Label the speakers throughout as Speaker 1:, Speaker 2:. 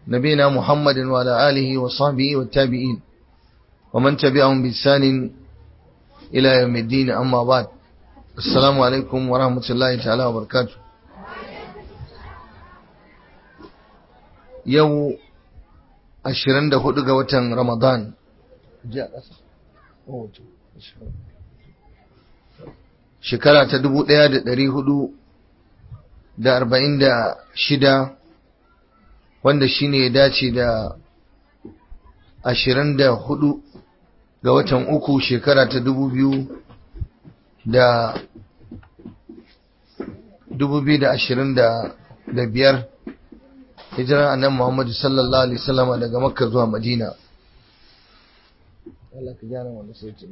Speaker 1: نبينا محمد وعلى آله وصحبه والتابعين ومن تبعهم بإحسان إلى يوم الدين أما بعد السلام عليكم ورحمة الله تعالى وبركاته يو ashirin da hudu ga watan Ramadan. Shekara ta dubu ɗaya da ɗari hudu da arba'in da shida wanda shi ne ya dace da ashirin da hudu ga watan uku shekara ta dubu biyu da dubu biyu da ashirin da biyar hijirar annabi Muhammadu sallallahu alaihi wasallama daga Makka zuwa Madina Allah ka gyara wannan sautin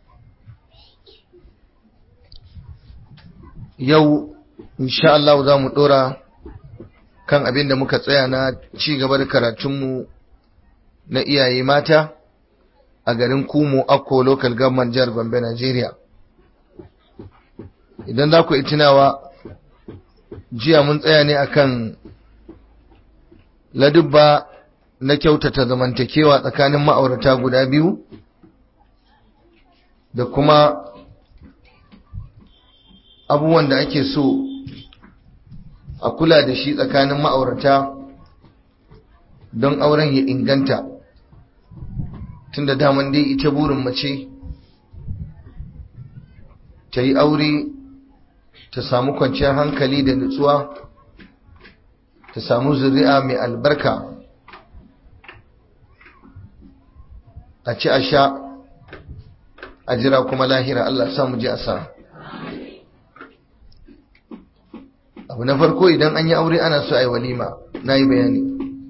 Speaker 1: yau insha Allah za mu dora kan abin da muka tsaya na ci gaba da karatunmu na iyaye mata a garin Kumo Akko Local Government Jihar Gombe Nigeria idan za ku tunawa jiya mun tsaya ne akan ladubba na kyautata zamantakewa tsakanin ma'aurata guda biyu da kuma abubuwan da ake so a kula da shi tsakanin ma'aurata don auren ya inganta tunda daman dai ita burin mace ta yi aure ta samu kwanciyar hankali da nutsuwa ta samu zuri'a mai albarka a ci a sha a jira kuma lahira Allah samu ji a sa abu na farko idan an yi aure ana so a yi walima na yi bayani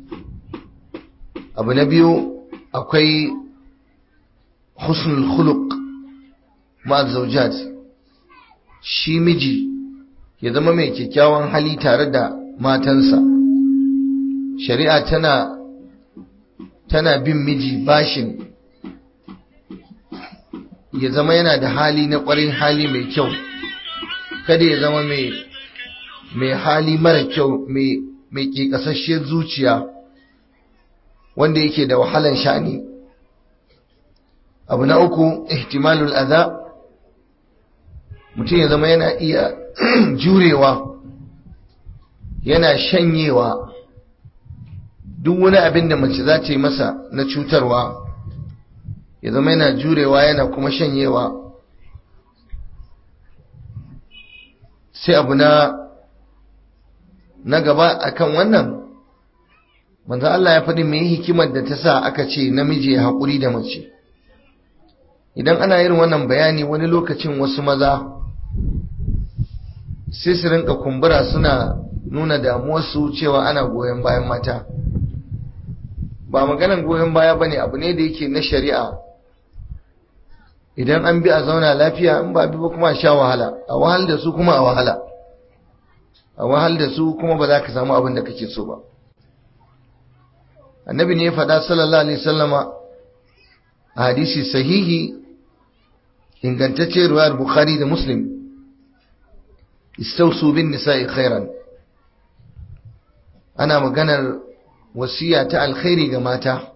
Speaker 1: abu na biyu akwai husnul khuluq ma zaujat shi miji ya zama mai kyakkyawan hali tare da matansa shari'a tana tana bin miji bashin ya zama yana da hali na ƙwarin hali mai kyau kada ya zama mai mai hali mara kyau mai mai ƙiƙasasshiyar zuciya wanda yake da wahalan sha'ani abu na uku ihtimalul adha mutum ya zama yana iya jurewa yana shanyewa duk wani abin da mace za ta yi masa na cutarwa ya zama yana jurewa yana kuma shanyewa sai abu na na gaba akan wannan manzo Allah ya faɗi mai hikimar da ta sa aka ce namiji ya haƙuri da mace idan ana yin wannan bayani wani lokacin wasu maza sai su rinka kumbura suna nuna damuwarsu cewa ana goyon bayan mata ba maganan goyon baya bane abu ne da yake na shari'a idan an bi a zauna lafiya in ba bi ba kuma a sha wahala a wahal da su kuma a wahala a wahal da su kuma ba za ka samu abin da kake so ba annabi ne ya faɗa sallallahu alaihi wasallama a hadisi sahihi ingantacce ruwayar bukhari da muslim istausu bin nisa'i khairan ana maganar wasiya ta alkhairi ga mata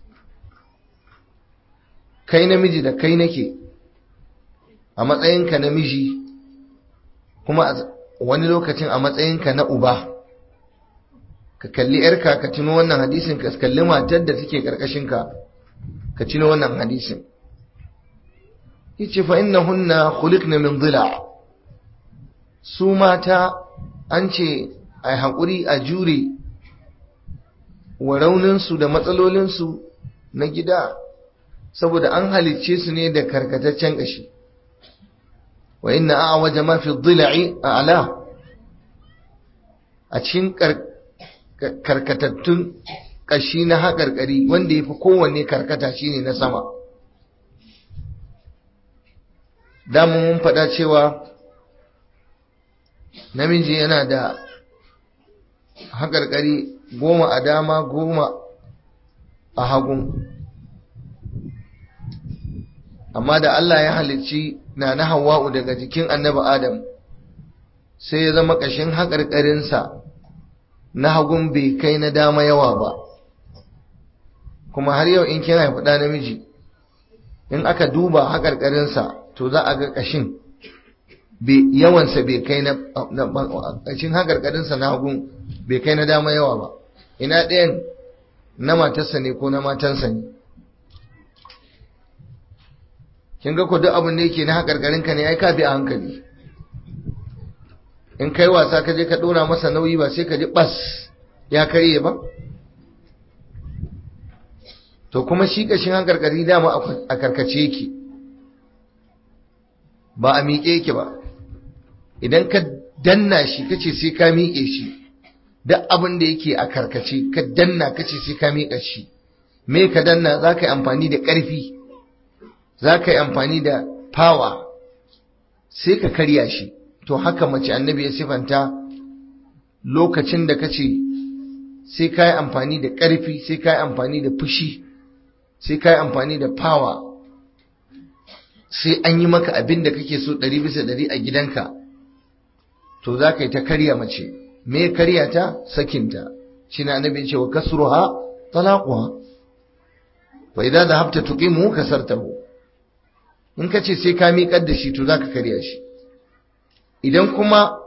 Speaker 1: kai namiji da kai nake a matsayinka namiji kuma wani lokacin a matsayinka na uba ka kalli yarka ka tuno wannan hadisin ka kalli matar da take karkashinka ka tuno wannan hadisin yace fa innahunna khuliqna min dhila' su mata an ce a haƙuri a jure wa rauninsu da matsalolinsu na gida saboda an halicce su ne da karkataccen ƙashi wa inna a waje mafi dhila'i a ala a cikin karkatattun ƙashi na haƙarƙari wanda ya fi kowanne karkata shine na sama damun mun faɗa cewa namiji yana da haƙarƙari goma a dama goma a hagun amma da Allah ya halicci na na hawa'u daga jikin annabi adam sai ya zama ƙashin haƙarƙarinsa na hagun bai kai na dama yawa ba kuma har yau in kin haifi ɗa namiji in aka duba haƙarƙarinsa to za a ga ƙashin yawansa bai kai na ƙashin haƙarƙarinsa na hagun bai kai na dama yawa ba ina ɗayan na matarsa ne ko na matansa ne kin ga ku duk abin da yake na haƙarƙarinka ne ai ka bi a hankali in kai wasa ka je ka ɗora masa nauyi ba sai ka ji ɓas ya karye ba to kuma shi ƙashin haƙarƙari dama a karkace yake ba a miƙe yake ba idan ka danna shi kace sai ka miƙe shi duk abin da yake a karkace ka danna kace sai ka miƙa shi me ka danna za ka yi amfani da ƙarfi za ka yi amfani da power sai ka karya shi to haka mace annabi ya sifanta lokacin da kace sai ka yi amfani da ƙarfi sai ka yi amfani da fushi sai ka yi amfani da power sai an yi maka abin da kake so ɗari bisa ɗari a gidanka to za ka yi ta karya mace me karya ta sakinta shi na annabi ce wa kasruha talaquha wa idza dhahabta tuqimu kasartahu in kace sai ka miƙar da shi to za ka karya shi idan kuma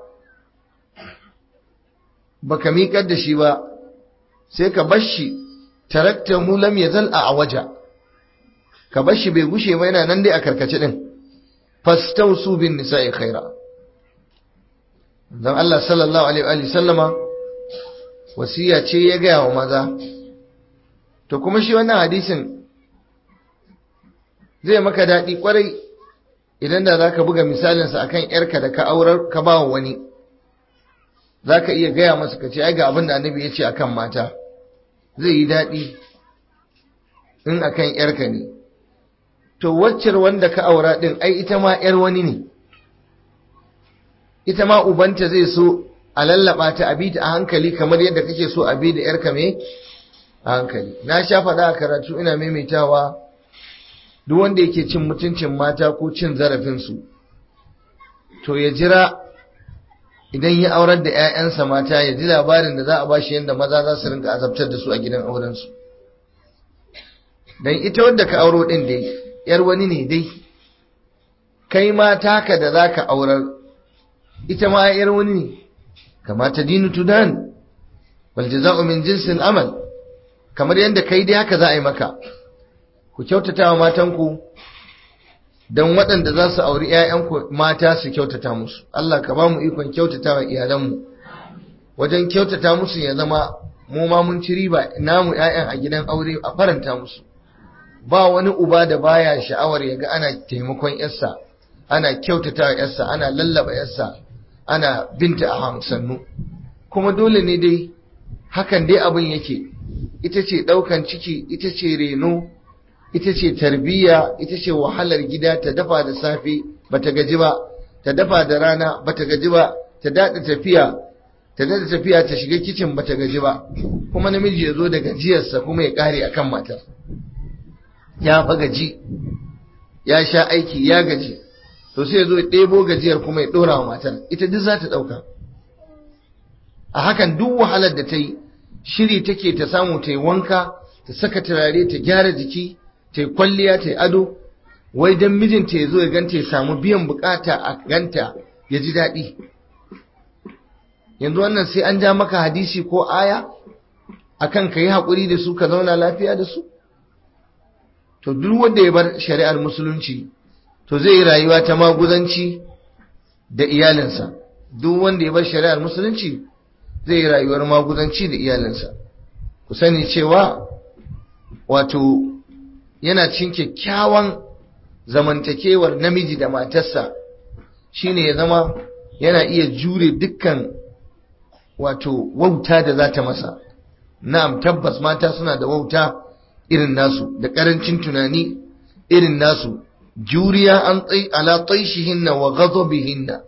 Speaker 1: baka miƙar da shi ba sai ka bar shi taraktahu lam yazal a waja ka bar shi bai gushe ba yana nan dai a karkace din fastausu bin nisa'i khaira dan Allah sallallahu alaihi wa sallama wasiya ce ya gaya wa maza to kuma shi wannan hadisin zai maka daɗi kwarai idan da zaka buga misalinsa akan yarka da ka aurar ka ba wani zaka iya gaya masa ka ce ai ga abin da annabi ya ce akan mata zai yi daɗi in akan yarka ne to waccar wanda ka aura din ai ita ma yar wani ne ita ma ubanta zai so a lallaba ta abi ta a hankali kamar yadda kake so a bi da yarka me a hankali na sha faɗa a karatu ina maimaitawa duk wanda yake cin mutuncin mata ko cin zarafinsu to ya jira idan ya aurar da 'ya'yansa mata ya ji labarin da za a bashi yadda maza za su rinka azabtar da su a gidan aurensu don ita wadda ka auro ɗin dai ‘yar wani ne dai kai ma taka da za ka aurar ita ma ‘yar wani ne kamata dinu tudan wal jaza'u min jinsin amal kamar yadda kai dai haka za a yi maka ku kyautata wa matanku don waɗanda za su auri ‘ya'yanku mata su kyautata musu Allah ka ba mu ikon kyautata wa iyalanmu wajen kyautata musu ya zama mu ma mun ci riba namu ‘ya'yan a gidan aure a faranta musu ba wani uba da baya sha'awar ya ga ana taimakon yarsa ana kyautata wa yarsa ana lallaba yarsa ana binta a hansannu kuma dole ne dai hakan dai abin yake ita ce ɗaukan ciki ita ce reno ita ce tarbiyya ita ce wahalar gida ta dafa da safe bata gaji ba ta dafa da rana bata gaji ba ta daɗa tafiya ta daɗa tafiya ta shiga kicin bata gaji ba kuma namiji ya zo da gajiyarsa kuma ya ƙare akan matar ya fa gaji ya sha aiki ya gaji to sai ya zo ya ɗebo gajiyar kuma ya ɗora wa matar ita duk za ta ɗauka a hakan duk wahalar da ta yi shiri take ta samu ta yi wanka ta saka turare ta gyara jiki ta yi kwalliya ta yi ado wai don mijinta ya zo ya ganta ya samu biyan bukata a ganta ya ji daɗi yanzu wannan sai an ja maka hadisi ko aya akan ka yi haƙuri da su ka zauna lafiya da su to duk wanda ya bar shari'ar musulunci to zai yi rayuwa ta maguzanci da iyalinsa duk wanda ya bar shari'ar musulunci zai yi rayuwar maguzanci da iyalinsa ku sani cewa wato yana cin kyakkyawan zamantakewar namiji da matarsa shine ya zama yana iya jure dukkan wato wauta da za ta masa na'am tabbas mata suna da wauta irin nasu da karancin tunani irin nasu juriya an tsai ala taishihinna wa ghadabihinna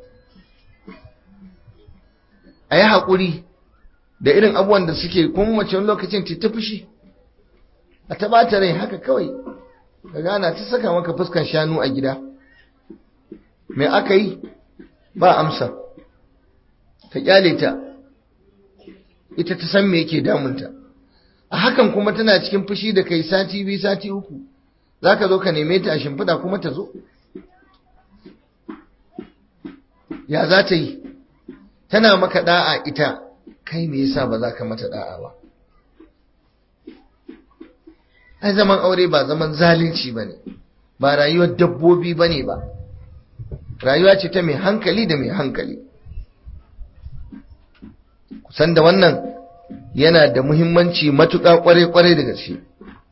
Speaker 1: ayi hakuri da irin abubuwan da suke kuma mace wani lokacin ta fushi a taɓata rai haka kawai ka gana ta saka maka fuskan shanu a gida mai aka yi ba amsa ka kyale ta ita ta san me yake damunta a hakan kuma tana cikin fushi da kai sati biyu sati uku za ka zo ka neme ta a shimfiɗa kuma ta zo ya za ta yi tana maka da'a ita kai me yasa ba za ka mata da'a ba ai zaman aure ba zaman zalunci ba ne ba rayuwar dabbobi ba ne ba rayuwa ce ta mai hankali da mai hankali kusan da wannan yana da muhimmanci matuƙa ƙwarai-ƙwarai da gaske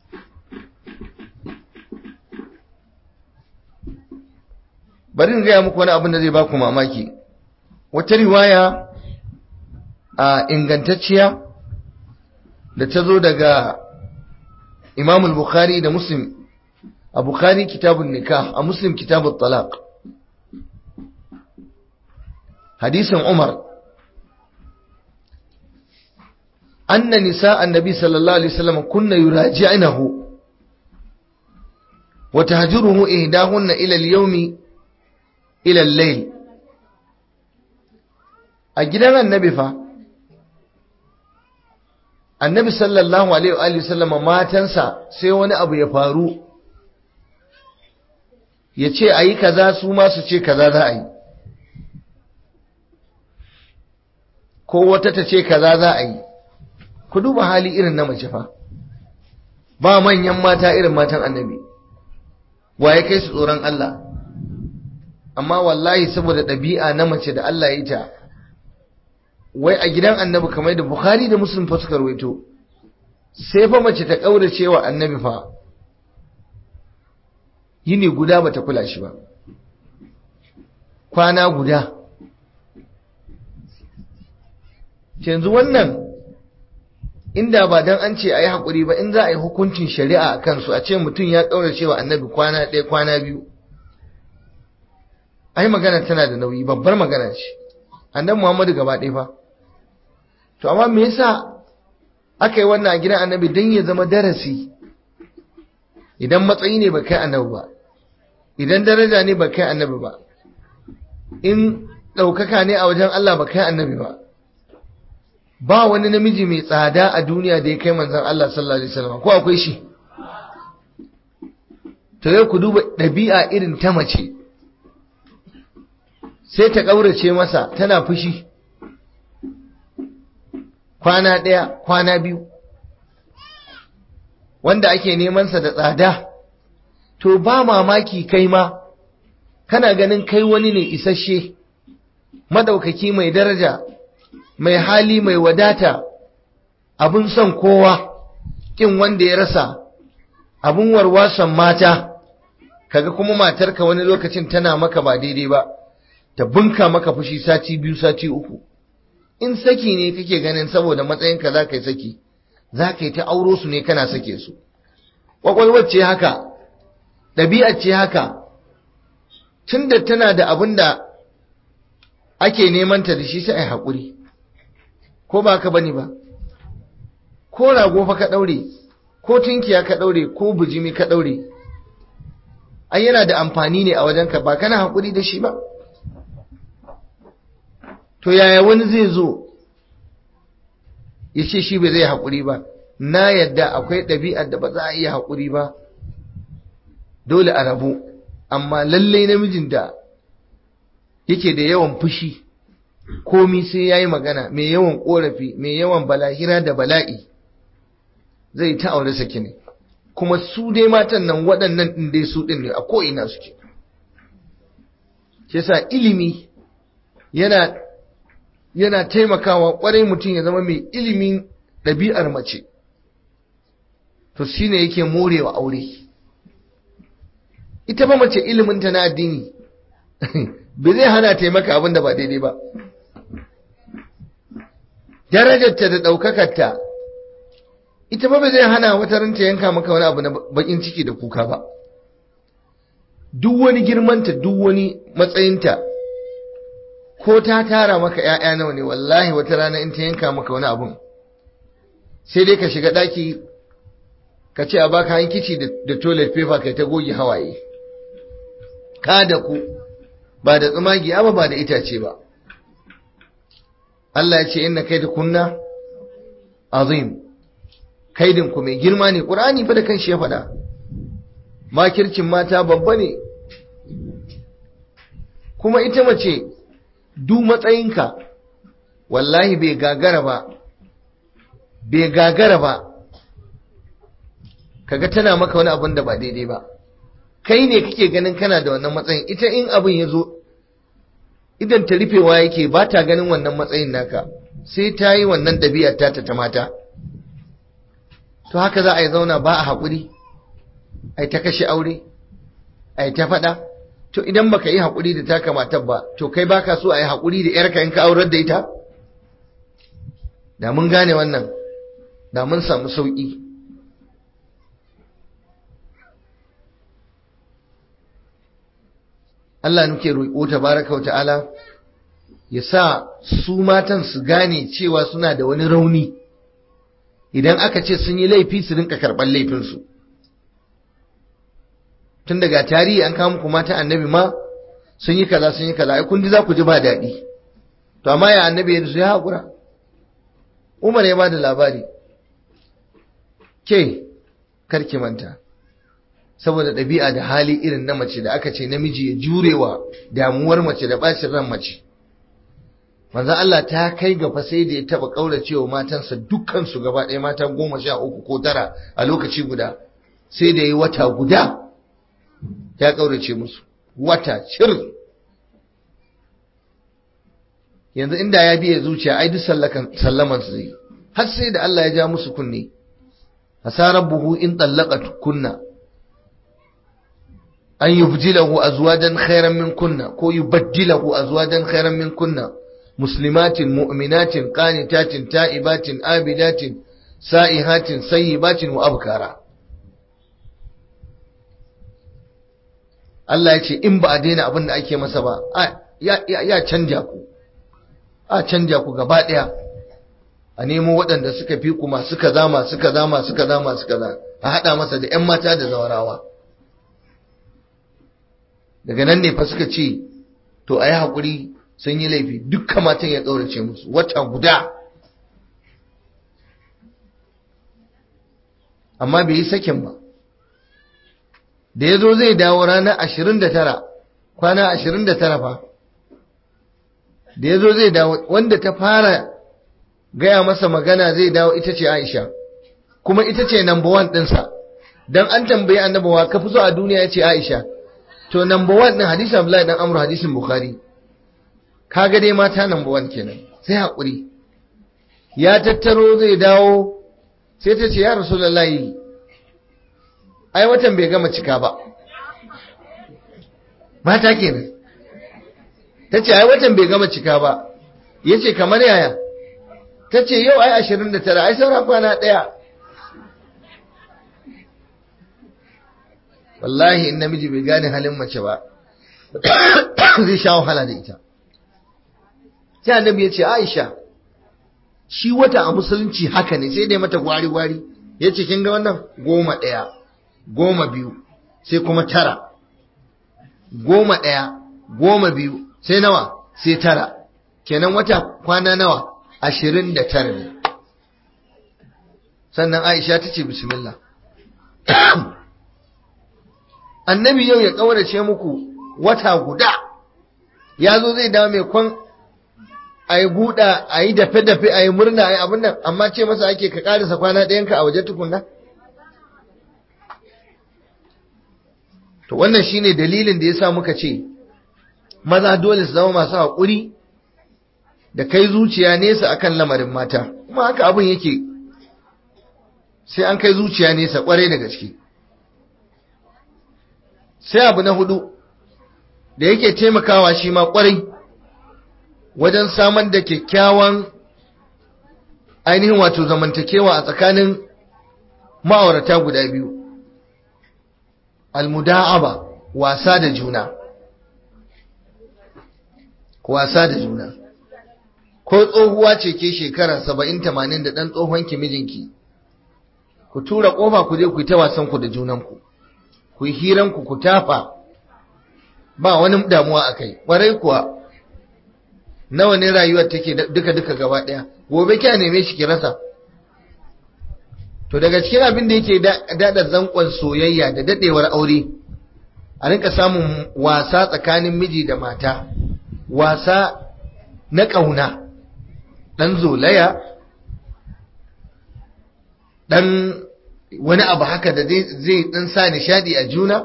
Speaker 1: bari in gaya muku wani abin da zai baku mamaki wata riwaya a ingantacciya da ta zo daga imam bukhari da muslim a bukhari kitabun nikah a muslim kitabun talaq hadisin umar أن نساء النبي صلى الله عليه وسلم كن يراجعنه وتهجره إهداهن إلى اليوم إلى الليل أجلنا النبي فا النبي صلى الله عليه وآله وسلم ما تنسى سيوان أبو يفارو yace ayi kaza su ma su ce kaza za a yi ko wata ta ce kaza za a yi ku duba hali irin na mace fa ba manyan mata irin matan annabi waye kai su tsoron Allah amma wallahi saboda ɗabi'a na mace da Allah ya ta wai a gidan annabi kamar da Bukhari da Muslim fa suka rawaito sai fa mace ta kaurace wa annabi fa yini guda bata kula shi ba kwana guda yanzu wannan inda ba dan an ce a yi haƙuri ba in za a yi hukuncin shari'a a kansu a ce mutum ya ƙaura cewa annabi kwana ɗaya kwana biyu ai magana tana da nauyi babbar magana ce annabi muhammadu gaba ɗaya fa to amma me yasa aka yi wannan a gidan annabi don ya zama darasi idan matsayi ne ba kai annabi ba idan daraja ne ba kai annabi ba in ɗaukaka ne a wajen Allah ba kai annabi ba ba wani namiji mai tsada a duniya da ya kai manzan Allah sallallahu alaihi wasallam ko akwai shi to yau ku duba ɗabi'a irin ta mace sai ta ƙaurace masa tana fushi kwana ɗaya kwana biyu wanda ake nemansa da tsada to ba mamaki kai ma kana ganin kai wani ne isasshe madaukaki mai daraja mai hali mai wadata abun son kowa kin wanda ya rasa abun warwason mata kaga kuma matarka wani lokacin tana maka ba daidai ba ta bunka maka fushi sati biyu sati uku in saki ne kake ganin saboda matsayinka za ka yi saki za ka yi ta auro su ne kana sake su ƙwaƙwalwar ce haka ɗabi'ar ce haka tunda tana da abin da ake neman ta da shi sai a yi haƙuri ko ba ka bane ba ko rago fa ka daure ko tunkiya ka daure ko bujimi ka daure ai yana da amfani ne a wajenka ba kana hakuri da shi ba to yaya wani zai zo ya ce shi bai zai hakuri ba na yadda akwai ɗabi'ar da ba za a iya hakuri ba dole a rabu amma lallai namijin da yake da yawan fushi komi sai ya yi magana mai yawan ƙorafi mai yawan balahira da bala'i zai ta aure saki ne kuma su dai matan nan waɗannan ɗin dai su ɗin ne a ko'ina suke ke sa ilimi yana yana taimakawa ƙwarai mutum ya zama mai ilimin ɗabi'ar mace to shi ne yake morewa aure ita ba mace iliminta na addini bai zai hana taimaka abin da ba daidai ba darajarta da ɗaukakarta ita ba bai zai hana wata ranta yanka maka wani abu na bakin ciki da kuka ba duk wani girmanta duk wani matsayinta ko ta tara maka ‘ya'ya nawa ne wallahi wata rana in ta yanka maka wani abun sai dai ka shiga ɗaki ka ce a baka hankici da toilet paper kai ta goge hawaye ka da ku ba da tsumagi ba ba da itace ba Allah ya ce inna kai da kunna azim kaidin ku mai girma ne qur'ani fa da kanshi ya faɗa makircin mata babba ne kuma ita mace duk matsayinka wallahi bai gagara ba bai gagara ba kaga tana maka wani abun da ba daidai ba kai ne kake ganin kana da wannan matsayin ita in abin ya zo idan ta rufewa yake ba ta ganin wannan matsayin naka sai ta yi wannan ɗabi'ar ta ta mata to haka za a yi zauna ba a haƙuri a ta kashe aure a ta faɗa to idan baka yi haƙuri da taka matar ba to kai baka so a yi haƙuri da yarka in ka aurar da ita da mun gane wannan da mun samu sauƙi Allah nuke roƙo tabaraka wa ta'ala ya sa su matan su gane cewa suna da wani rauni idan aka ce sun yi laifi su rinka karɓar laifinsu tun daga tarihi an kawo muku matan annabi ma sun yi kaza sun yi kaza ai kun ji za ku ji ba daɗi to amma ya annabi ya ya haƙura umar ya ba da labari ke karki manta saboda ɗabi'a da hali irin na mace da aka ce namiji ya jurewa damuwar mace da ɓacin ran mace manzan Allah ta kai ga fa sai da ya taɓa ƙauracewa matansa dukkansu gaba ɗaya mata goma sha uku ko tara a lokaci guda sai da yi wata guda ya ƙaurace musu wata cir yanzu inda ya biya zuciya ai duk sallaman su zai har sai da Allah ya ja musu kunne asarar buhu in tsallaka kunna an yubdilahu azwajan khairan min kunna ko yubaddilahu azwajan khairan min kunna muslimatin mu'minatin qanitatin ta'ibatin abidatin sa'ihatin sayyibatin wa abkara Allah ya ce in ba a daina abin da ake masa ba ya canja ku a canja ku gaba ɗaya a nemo waɗanda suka fi ku masu kaza masu kaza masu kaza masu kaza a haɗa masa da 'yan mata da zawarawa daga nan ne fa suka ce to a yi haƙuri sun yi laifi dukkan matan ya ɗaurace musu wata guda amma bai yi sakin ba da ya zo zai dawo ranar ashirin da tara kwana ashirin da tara fa da ya zo zai dawo wanda ta fara gaya masa magana zai dawo ita ce aisha kuma ita ce number one ɗinsa don an tambayi annabawa ka fi so a duniya ya ce aisha to number one ɗin hadisin abdullahi dan amur hadisin bukhari kaga dai mata number one kenan sai haƙuri ya tattaro zai dawo sai ta ce ya rasulullahi ai watan bai gama cika ba mata kenan ta ce ai watan bai gama cika ba ya ce kamar yaya ta ce yau ai ashirin da tara ai saura kwana ɗaya wallahi in namiji bai gane halin mace ba zai sha wahala da ita sai annabi ya ce aisha shi wata a musulunci haka ne sai dai mata gwari-gwari ya ce kin ga wannan goma ɗaya goma biyu sai kuma tara goma ɗaya goma biyu sai nawa sai tara kenan wata kwana nawa ashirin da tara ne sannan aisha ta ce bismillah annabi yau ya ƙaurace muku wata guda ya zo zai dawo mai kwan a yi buɗa a yi dafe-dafe a yi murna a yi abin nan amma ce masa ake ka ƙarisa kwana ɗayanka a waje tukunna to wannan shine dalilin da ya sa muka ce maza dole su zama masu haƙuri da kai zuciya nesa akan lamarin mata kuma haka abin yake sai an kai zuciya nesa ƙwarai da gaske sai abu na hudu da yake taimakawa shi ma ƙwarai wajen samar da kyakkyawan ainihin wato zamantakewa a tsakanin ma'aurata guda biyu almuda'aba wasa da juna wasa da juna ko tsohuwa ce ke shekara saba'in tamanin da ɗan tsohon ki mijinki ku tura ƙofa ku je ku yi ta wasan ku da junanku ku yi hiranku ku tafa ba wani damuwa a kai ƙwarai kuwa nawa ne rayuwar take duka duka gaba ɗaya gobe kya neme shi ki rasa to daga cikin abin da yake daɗa zankon soyayya da daɗewar aure a rinka samun wasa tsakanin miji da mata wasa na ƙauna ɗan zolaya ɗan wani abu haka da zai ɗan sa nishadi a juna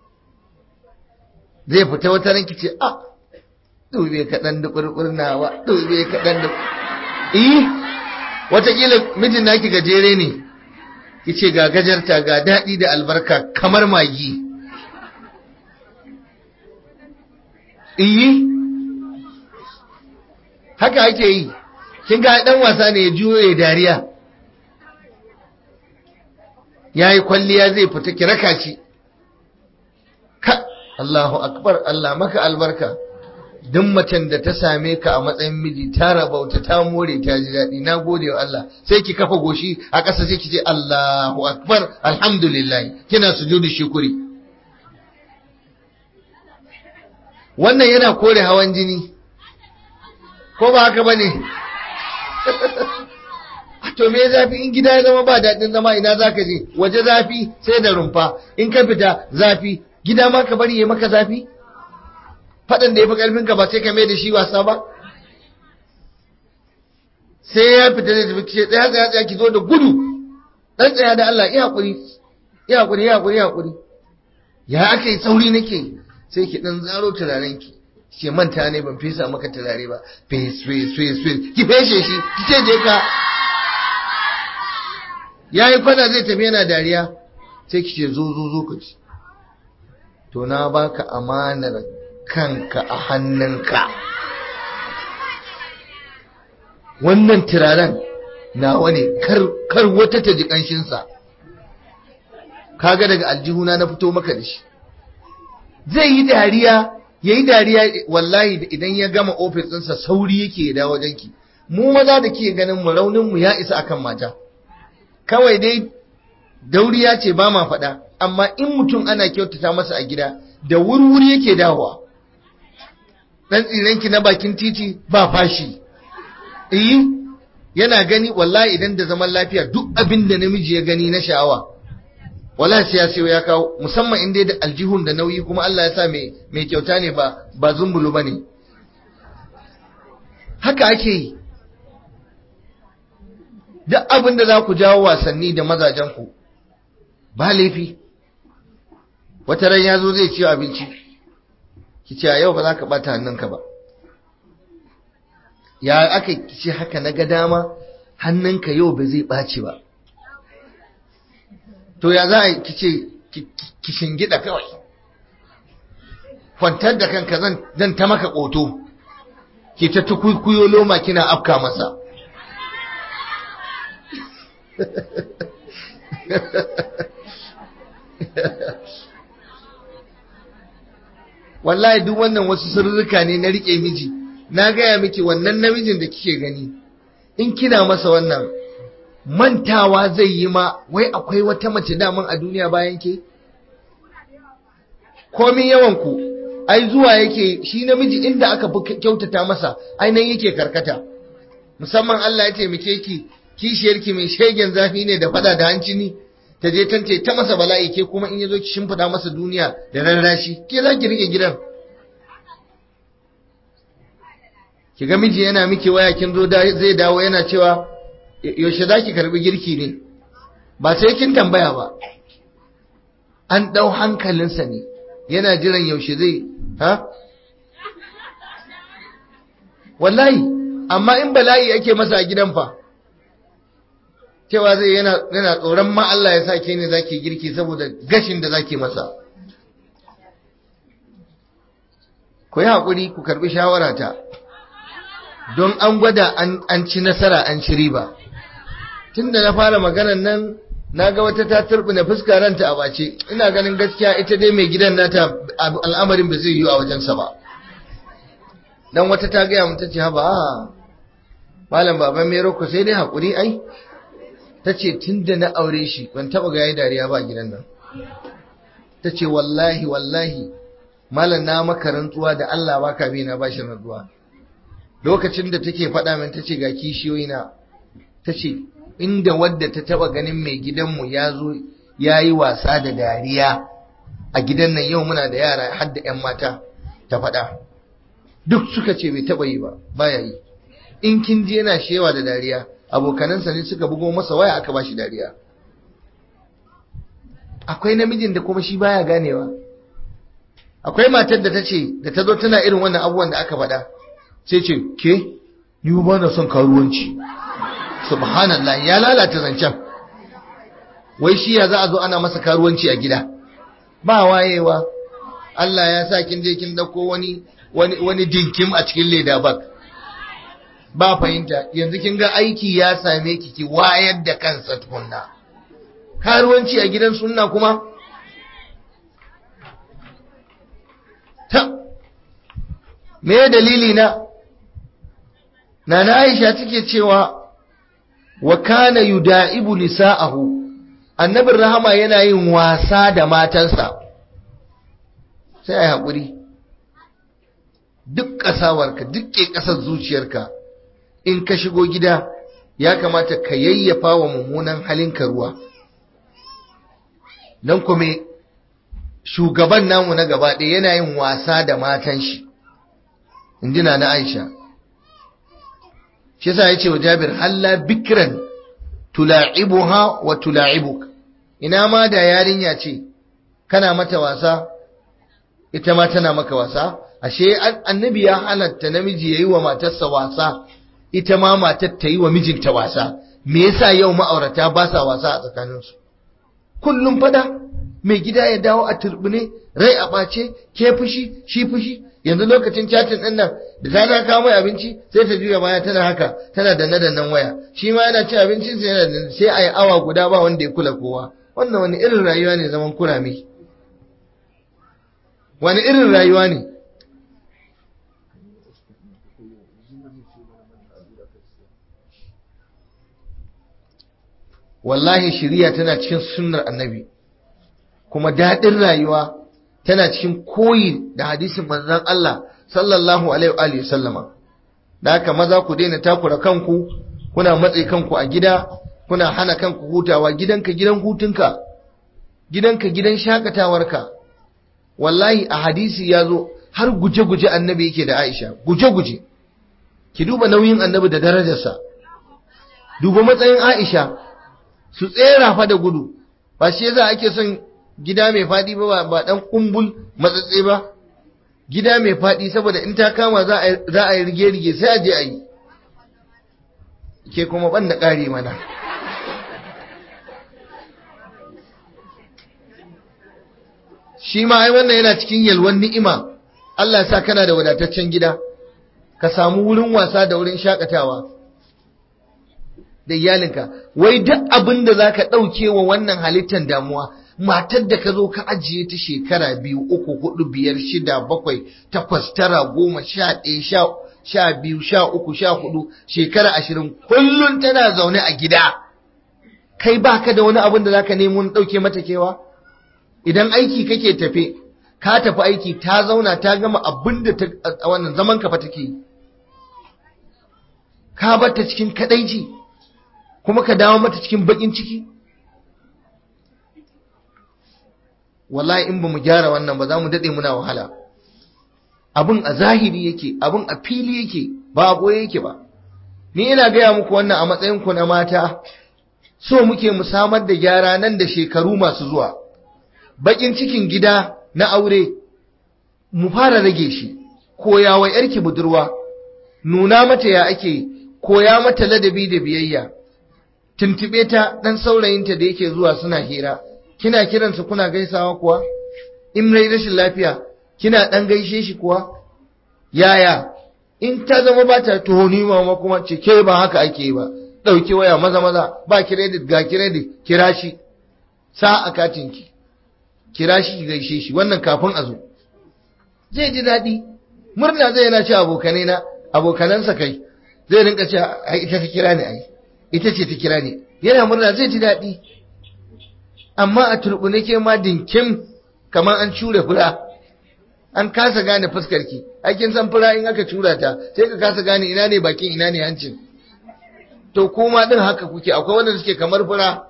Speaker 1: zai fita wata ranki ce a dube kaɗan da ƙurƙurnawa dube kaɗan da iya watakila mijin naki gajere ne ki ce ga gajarta ga daɗi da albarka kamar magi iyi haka ake yi kin ga ɗan wasa ne ya juyo ya dariya ya yi kwalliya zai fita ki raka shi ka Allahu akbar Allah maka albarka duk macen da ta same ka a matsayin miji ta rabauta ta more ta ji daɗi na gode wa Allah sai ki kafa goshi a ƙasa sai ki ce Allahu akbar alhamdulillah kina sujudu shukuri wannan yana kore hawan jini ko ba haka bane to me zafi in gida ya zama ba daɗin zama ina zaka je waje zafi sai da rumfa in ka fita zafi gida ma ka bari ya maka zafi faɗin da ya fi ƙarfinka ba sai ka mai da shi wasa ba sai ya fita da tafi ce tsaya tsaya tsaya ki zo da gudu ɗan tsaya da Allah iya haƙuri iya haƙuri iya haƙuri iya haƙuri ya aka yi sauri nake sai ki ɗan zaro turaren ki ce manta ne ban fesa maka turare ba fes fes fes fes ki feshe shi ki ce je ka ya yi kwana zai tafi yana dariya sai ki ce zo zo zo ka ci to na baka amanar kanka a hannunka wannan turaren nawa ne kar wata ta ji ƙanshinsa kaga daga aljihuna na fito maka da shi zai yi dariya ya yi dariya wallahi idan ya gama ofis ɗinsa sauri yake ya dawo wajenki mu maza da ke ganin mu raunin mu ya isa akan mata kawai dai dauriya ce ba ma faɗa amma in mutum ana kyautata masa a gida da wurwuri yake dawowa dan tsirenki na bakin titi ba fashi eh yana gani wallahi idan da zaman lafiya duk abin da namiji ya gani na sha'awa wallahi sai ya sayo ya kawo musamman in dai da aljihun da nauyi kuma Allah ya sa mai mai kyauta ne ba ba zumbulu bane haka ake yi duk abin da za ku jawo wasanni da mazajen ku ba laifi wata ran ya zo zai ciyo abinci ki ce a yau ba za ka ɓata hannunka ba ya aka ce haka na ga dama hannunka yau ba zai ɓaci ba to ya za a ki ce ki shingida kawai kwantar da kanka zan ta maka ƙoto ki ta tukukuyo loma kina afka masa wallahi duk wannan wasu sirrika ne na rike miji na gaya miki wannan namijin da kike gani in kina masa wannan mantawa zai yi ma wai akwai wata mace daman a duniya bayan ke komin yawan ku ai zuwa yake shi namiji inda aka fi kyautata masa ainihin yake karkata musamman Allah ya taimake ki kishiyarki mai shegen zafi ne da fada da hanci ni ta je tante ta masa bala'i ke kuma in yazo ki shimfida masa duniya da rarrashi ke za ki rike gidan ki ga miji yana miki waya kin zo zai dawo yana cewa yaushe za ki karbi girki ne ba sai kin tambaya ba an ɗau hankalinsa ne yana jiran yaushe zai ha wallahi amma in bala'i ake masa a gidan fa cewa zai yana yana tsoron ma Allah ya sake ne zaki girki saboda gashin da zaki masa ku yi haƙuri ku karbi shawarata don an gwada an ci nasara an ci riba tun da na fara maganan nan na ga wata ta turbina fuska ranta a bace ina ganin gaskiya ita dai mai gidan nata al'amarin ba zai yi a wajensa ba dan wata ta gaya mun tace haba malam baban mero ku sai dai hakuri ai tace tunda na aure shi ban taba ga yayi dariya ba gidan nan tace wallahi wallahi malam na maka rantsuwa da Allah baka bi na bashi rantsuwa lokacin da take faɗa min tace ga kishiyoyi na tace inda wadda ta taba ganin mai gidanmu ya zo ya yi wasa da dariya a gidan nan yau muna da yara har da 'yan mata ta faɗa duk suka ce bai taba yi ba baya yi in kin je yana shewa da dariya abokanansa ne suka bugo masa waya aka bashi dariya akwai namijin da kuma shi baya ganewa akwai matar da ta ce da ta zo tana irin wannan abubuwan da aka faɗa sai ce ke ni ba na son karuwanci subhanallah ya lalata zancen wai shi ya za a zo ana masa karuwanci a gida ba wayewa Allah ya sa kin je kin dauko wani wani wani dinkim a cikin leda bag ba fahimta yanzu kin ga aiki ya same ki ki wayar da kansa tukunna karuwanci a gidan sunna kuma ta me dalili na nana Aisha take cewa wa kana yuda'ibu nisa'ahu annabin rahama yana yin wasa da matansa sai ai hakuri duk kasawarka duk ke kasar zuciyarka in ka shigo gida ya kamata ka yayyafa wa mummunan halinka ruwa nan kuma shugaban namu na gaba ɗaya yana yin wasa da matan shi injina na Aisha shi yasa yace wa Jabir halla bikran tula'ibuha wa tula'ibuk ina ma da yarinya ce kana mata wasa ita ma tana maka wasa ashe annabi ya halatta namiji yayi wa matarsa wasa ita ma matar ta yi wa mijinta wasa me yasa yau ma'aurata ba sa wasa a tsakaninsu kullum fada mai gida ya dawo a turbine rai a ɓace ke fushi shi fushi yanzu lokacin chatin din nan da ta na kawo mai abinci sai ta juya baya tana haka tana danne dannen waya shi ma yana ci abincin sai yana sai ayi awa guda ba wanda ya kula kowa wannan wani irin rayuwa ne zaman kurame wani irin rayuwa ne wallahi shiriya tana cikin sunnar annabi kuma daɗin rayuwa tana cikin koyi da hadisin manzon Allah sallallahu alaihi wa sallama da haka maza ku daina takura kanku kuna matse kanku a gida kuna hana kanku hutawa gidanka gidan hutunka gidanka gidan shakatawarka wallahi a hadisi ya zo har guje-guje annabi yake da Aisha guje-guje ki duba nauyin annabi da darajarsa duba matsayin Aisha su tsera fa da gudu ba shi yasa ake son gida mai fadi ba ba dan kumbul matsatse ba gida mai fadi saboda in ta kama za a za a yi rige rige sai a je a yi ke kuma ban da kare mana shi ma ai wannan yana cikin yalwan ni'ima Allah ya sa kana da wadataccen gida ka samu wurin wasa da wurin shakatawa da iyalinka wai duk abin da zaka ɗauke wa wannan halittar damuwa matar da ka zo ka ajiye ta shekara biyu uku hudu biyar shida bakwai takwas tara goma sha ɗaya sha sha biyu sha uku sha hudu shekara ashirin kullum tana zaune a gida kai baka da wani abin da zaka nemo ɗauke mata kewa idan aiki kake tafe ka tafi aiki ta zauna ta gama abin da ta wannan zaman ka fa take ka bar ta cikin kadaici kuma ka dawo mata cikin bakin ciki wallahi in ba mu gyara wannan ba za mu daɗe muna wahala abin a zahiri yake abin a fili yake ba a boye yake ba ni ina gaya muku wannan a matsayin ku na mata so muke mu samar da gyara nan da shekaru masu zuwa bakin cikin gida na aure mu fara rage shi koya wa yarki budurwa nuna mata ya ake koya mata ladabi da biyayya tuntube ta dan saurayinta da yake zuwa suna hira kina kiransa kuna gaisawa kuwa in rai rashin lafiya kina dan gaishe shi kuwa yaya in ta zama ba ta tuhoni mama kuma ce ke ba haka ake ba dauki waya maza maza ba credit ga credit kira shi sa a katinki kira shi ki gaishe shi wannan kafin a zo zai ji daɗi murna zai yana ce abokanai na abokanansa kai zai rinka ce ai ita ta kira ni ai ita ce ta kira ni yana murna zai ji daɗi amma a turbune ke ma dinkim kamar an cure fura an kasa gane fuskar ki kin san fura in aka cura ta sai ka kasa gane ina ne bakin ina ne hancin to kuma din haka kuke akwai wanda suke kamar fura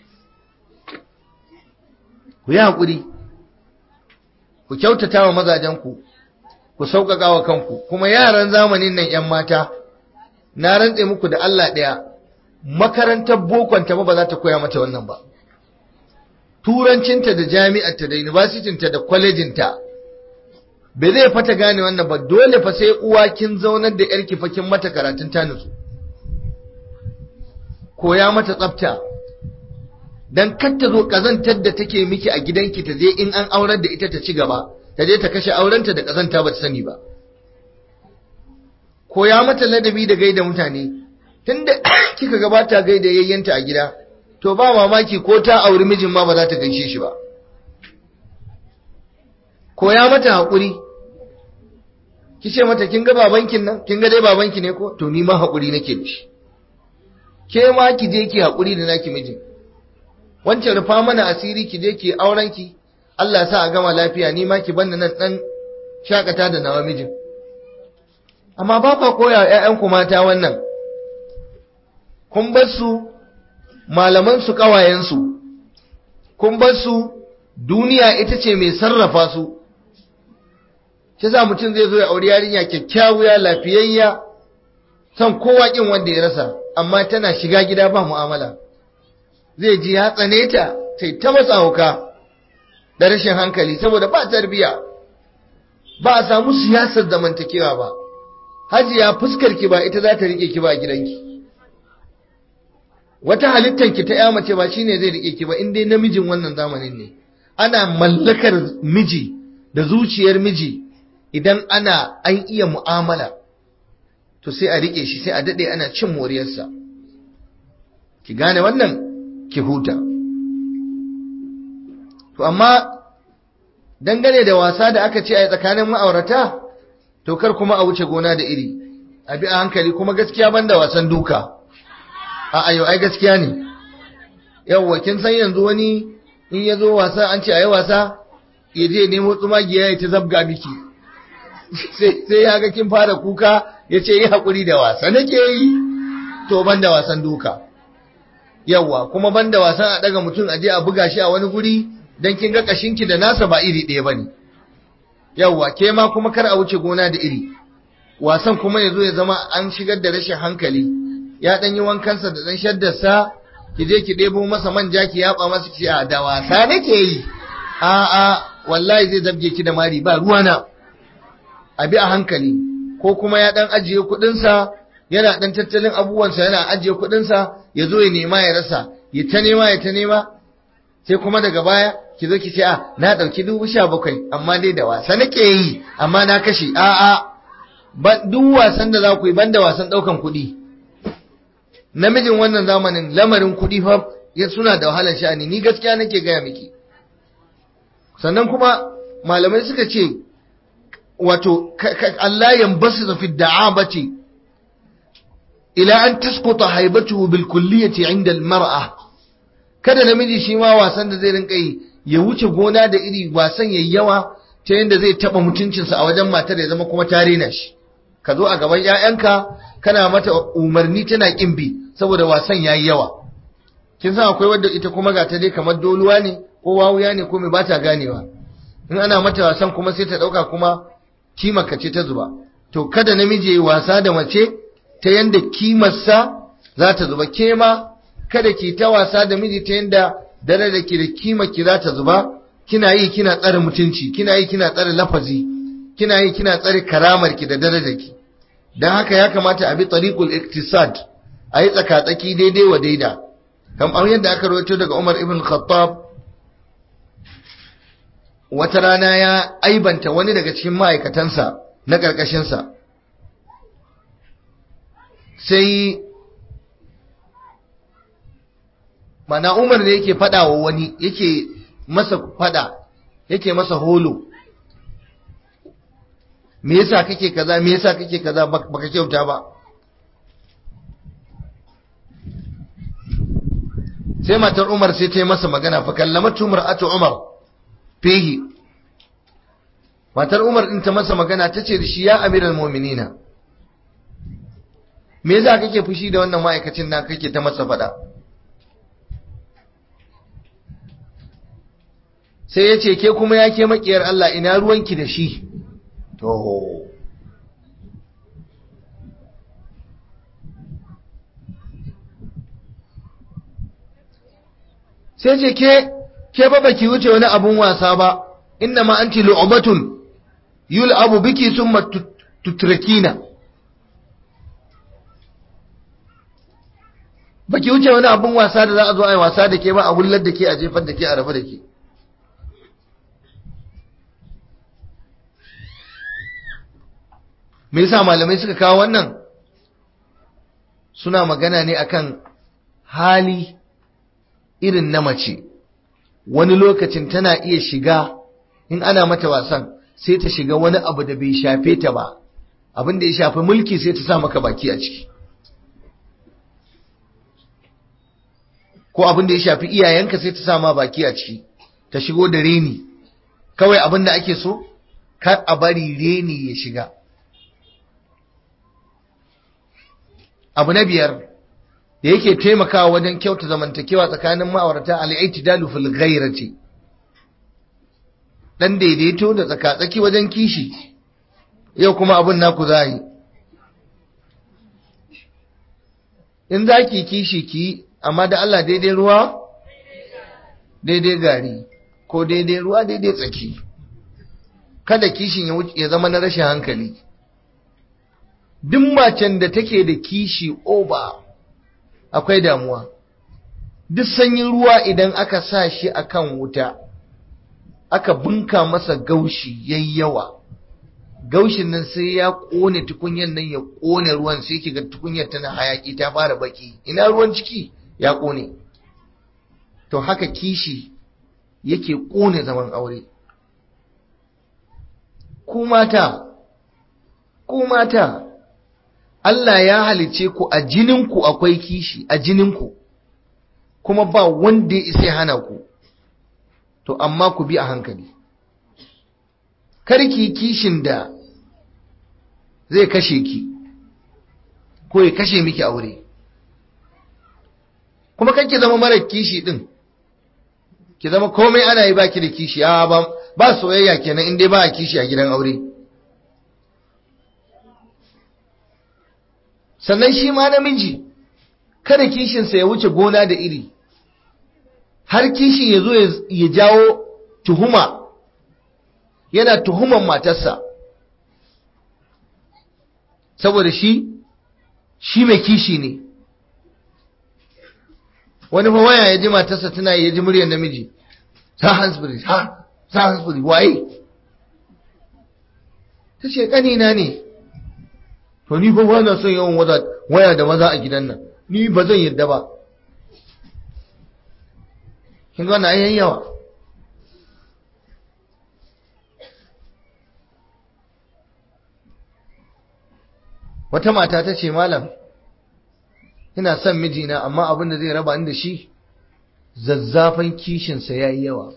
Speaker 1: ku yi haƙuri ku kyautata wa mazajenku ku sauƙaƙa wa kanku kuma yaran zamanin nan 'yan mata na rantse muku da Allah ɗaya makarantar bokonta ba ba za ta koya mata wannan ba turancinta da jami'arta da universitinta da kwalejinta bai zai fata gane wannan ba dole fa sai uwa kin zaunar da yarki fa kin mata karatun ta nutsu koya mata tsafta dan kar ta zo kazantar da take miki a gidanki ta je in an aurar da ita ta ci gaba ta je ta kashe aurenta da kazanta ba ta sani ba koya mata ladabi da gaida mutane tunda kika gabata gaida yayyanta a gida to ba mamaki ko ta auri mijin ma ba za ta gaishe shi ba koya mata haƙuri ki ce mata kin ga babankin nan kin ga dai babanki ne ko to ni ma haƙuri nake da shi ke ma ki je ki haƙuri da naki mijin wancan rufa mana asiri ki je ki auren ki Allah sa a gama lafiya ni ma ki banda nan dan shakata da nawa mijin amma ba ka koya ƴaƴanku mata wannan kun bar su malaman su kawayen su kun bar su duniya ita ce mai sarrafa su shi za mutum zai zo ya auri yarinya kyakkyawa lafiyayya san kowa kin wanda ya rasa amma tana shiga gida ba mu'amala zai ji ya tsane ta sai ta matsa hauka da rashin hankali saboda ba tarbiya ba a samu siyasar zamantakewa ba hajiya fuskar ki ba ita za ta rike ki ba gidanki wata halittar ki ta ya mace ba shine zai rike ki ba in dai namijin wannan zamanin ne ana mallakar miji da zuciyar miji idan ana an iya mu'amala to sai a rike shi sai a dade ana cin moriyarsa ki gane wannan ki huta to amma dangane da wasa da aka ce a tsakanin ma'aurata to kar kuma a wuce gona da iri a bi a hankali kuma gaskiya banda wasan duka a ayo ai gaskiya ne yawwa kin san yanzu wani in ya zo wasa an ce a yi wasa ya je nemo tsumagiya ya ta zabga miki sai ya ga kin fara kuka ya ce yi haƙuri da wasa nake yi to banda wasan duka yawwa kuma banda wasan a daga mutum aje a buga shi a wani guri dan kin ga kashinki da nasa ba iri ɗaya bane yawwa ke ma kuma kar a wuce gona da iri wasan kuma yazo ya zama an shigar da rashin hankali ya dan yi wankansa da dan shaddarsa ki je ki debo masa manja ki yaba masa ki a da wasa nake yi a a wallahi zai zabge ki da mari ba ruwana a bi a hankali ko kuma ya dan ajiye kuɗinsa yana dan tattalin abubuwansa yana ajiye kuɗinsa ya zo ya nema ya rasa ya ta nema ya ta nema sai kuma daga baya ki zo ki ce a na ɗauki dubu sha bakwai amma dai da wasa nake yi amma na kashe a a duk wasan da za ku yi banda wasan ɗaukan kuɗi namijin wannan zamanin lamarin kuɗi fa suna da wahalar sha'ani ni gaskiya nake gaya miki sannan kuma malamai suka ce wato Allah yambasu fi da'abati ila an tasquta haibatuhu bil kulliyati inda al mar'a kada namiji shi ma wasan da zai rinka yi ya wuce gona da iri wasan yayi yawa ta yanda zai taba mutuncinsa a wajen matar ya zama kuma tare na shi ka zo a gaban ƴaƴanka kana mata umarni tana kin bi saboda wasan yayi yawa kin san akwai wadda ita kuma ga ta dai kamar doluwa ne ko wawuya ne ko me ba ta ganewa in ana mata wasan kuma sai ta dauka kuma kimarka ce ta zuba to kada namiji yayi wasa da mace ta yanda kimarsa za ta zuba ke ma kada ki ta wasa da miji ta yanda dare da ki da kima ki za ta zuba kina yi kina tsare mutunci kina yi kina tsare lafazi kina yi kina tsare karamar ki da darajar ki dan haka ya kamata a bi tariqul iktisad a yi tsakatsaki daidai wa daida kamar yadda aka rawaito daga Umar ibn Khattab wata rana ya aibanta wani daga cikin ma'aikatansa na ƙarƙashinsa sai mana umar ne yake fada wa wani yake masa fada yake masa holo me yasa kake kaza me yasa kake kaza baka kyauta ba sai matar umar sai ta yi masa magana fa kallamatu mar'atu umar fihi matar umar din ta masa magana tace da shi ya amiral mu'minina me yasa kake fushi da wannan ma'aikacin na kake ta masa faɗa sai ya ce ke kuma ya ke makiyar Allah ina ruwanki da shi to sai ce ke ke ba baki wuce wani abun wasa ba inna ma anti lu'batun yul'abu biki summa tutrakina baki wuce wani abun wasa da za a zo a yi wasa da ke ba a wullar da ke a jefar da ke a rabu da ke me yasa malamai suka kawo wannan suna magana ne akan hali irin na mace wani lokacin tana iya shiga in ana mata wasan sai ta shiga wani abu da bai shafe ta ba abin da ya shafi mulki sai ta sa maka baki a ciki ko abin da ya shafi iyayenka sai ta sa ma baki a ciki ta shigo da reni kawai abin da ake so kar a bari reni ya shiga abu na biyar da yake taimakawa wajen kyauta zamantakewa tsakanin ma'aurata al-i'tidalu fil ghairati dan daidaito da tsakatsaki wajen kishi yau kuma abun naku zai in zaki kishi ki amma da Allah daidai ruwa daidai gari ko daidai ruwa daidai tsaki kada kishin ya zama na rashin hankali duk macen da take da kishi oba akwai damuwa duk sanyin ruwa idan aka sa shi akan wuta aka bunka masa gaushi yayi yawa gaushin nan sai ya kone tukunyar nan ya kone ruwan sai kiga tukunyar tana hayaki ta fara baki ina ruwan ciki ya kone to haka kishi yake kone zaman aure ku mata ku mata Allah ya halice ku a jininku akwai kishi a jininku kuma ba wanda ya isa hana ku to amma ku bi a hankali karki kishin da zai kashe ki ko ya kashe miki aure kuma kan ki zama mara kishi din ki zama komai ana yi baki da kishi a ba ba soyayya kenan in dai ba a kishi a gidan aure sannan shi ma namiji kada kishinsa ya wuce gona da iri har kishin ya zo ya jawo tuhuma yana tuhuman matarsa saboda shi shi mai kishi ne wani fa waya ya ji matarsa tana ya ji muryar namiji ta hansbury ha ta hansbury waye ta ce ƙanina ne to ni fa ba na son yawan waya da maza a gidan nan ni ba zan yadda ba kin ga wannan ayyan yawa wata mata ta ce malam ina son mijina amma abin da zai raba ni da shi zazzafan kishinsa ya yi yawa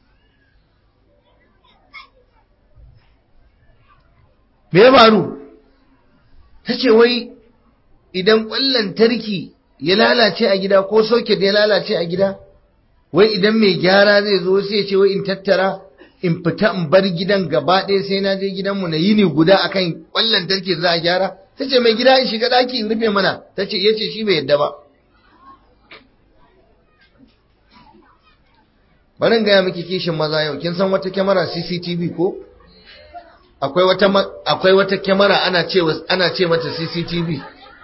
Speaker 1: me ya faru ta ce wai idan ƙwallon tarki ya lalace a gida ko soket ya lalace a gida wai idan mai gyara zai zo sai ce wai in tattara in fita in bar gidan gaba ɗaya sai na je gidanmu na yini guda akan ƙwallon tarki za a gyara ta ce mai gida in shiga ɗaki in rufe mana ta ce ya ce shi bai yadda ba bari in gaya miki kishin maza yau kin san wata kyamara cctv ko akwai wata akwai wata kyamara ana ce ana ce mata cctv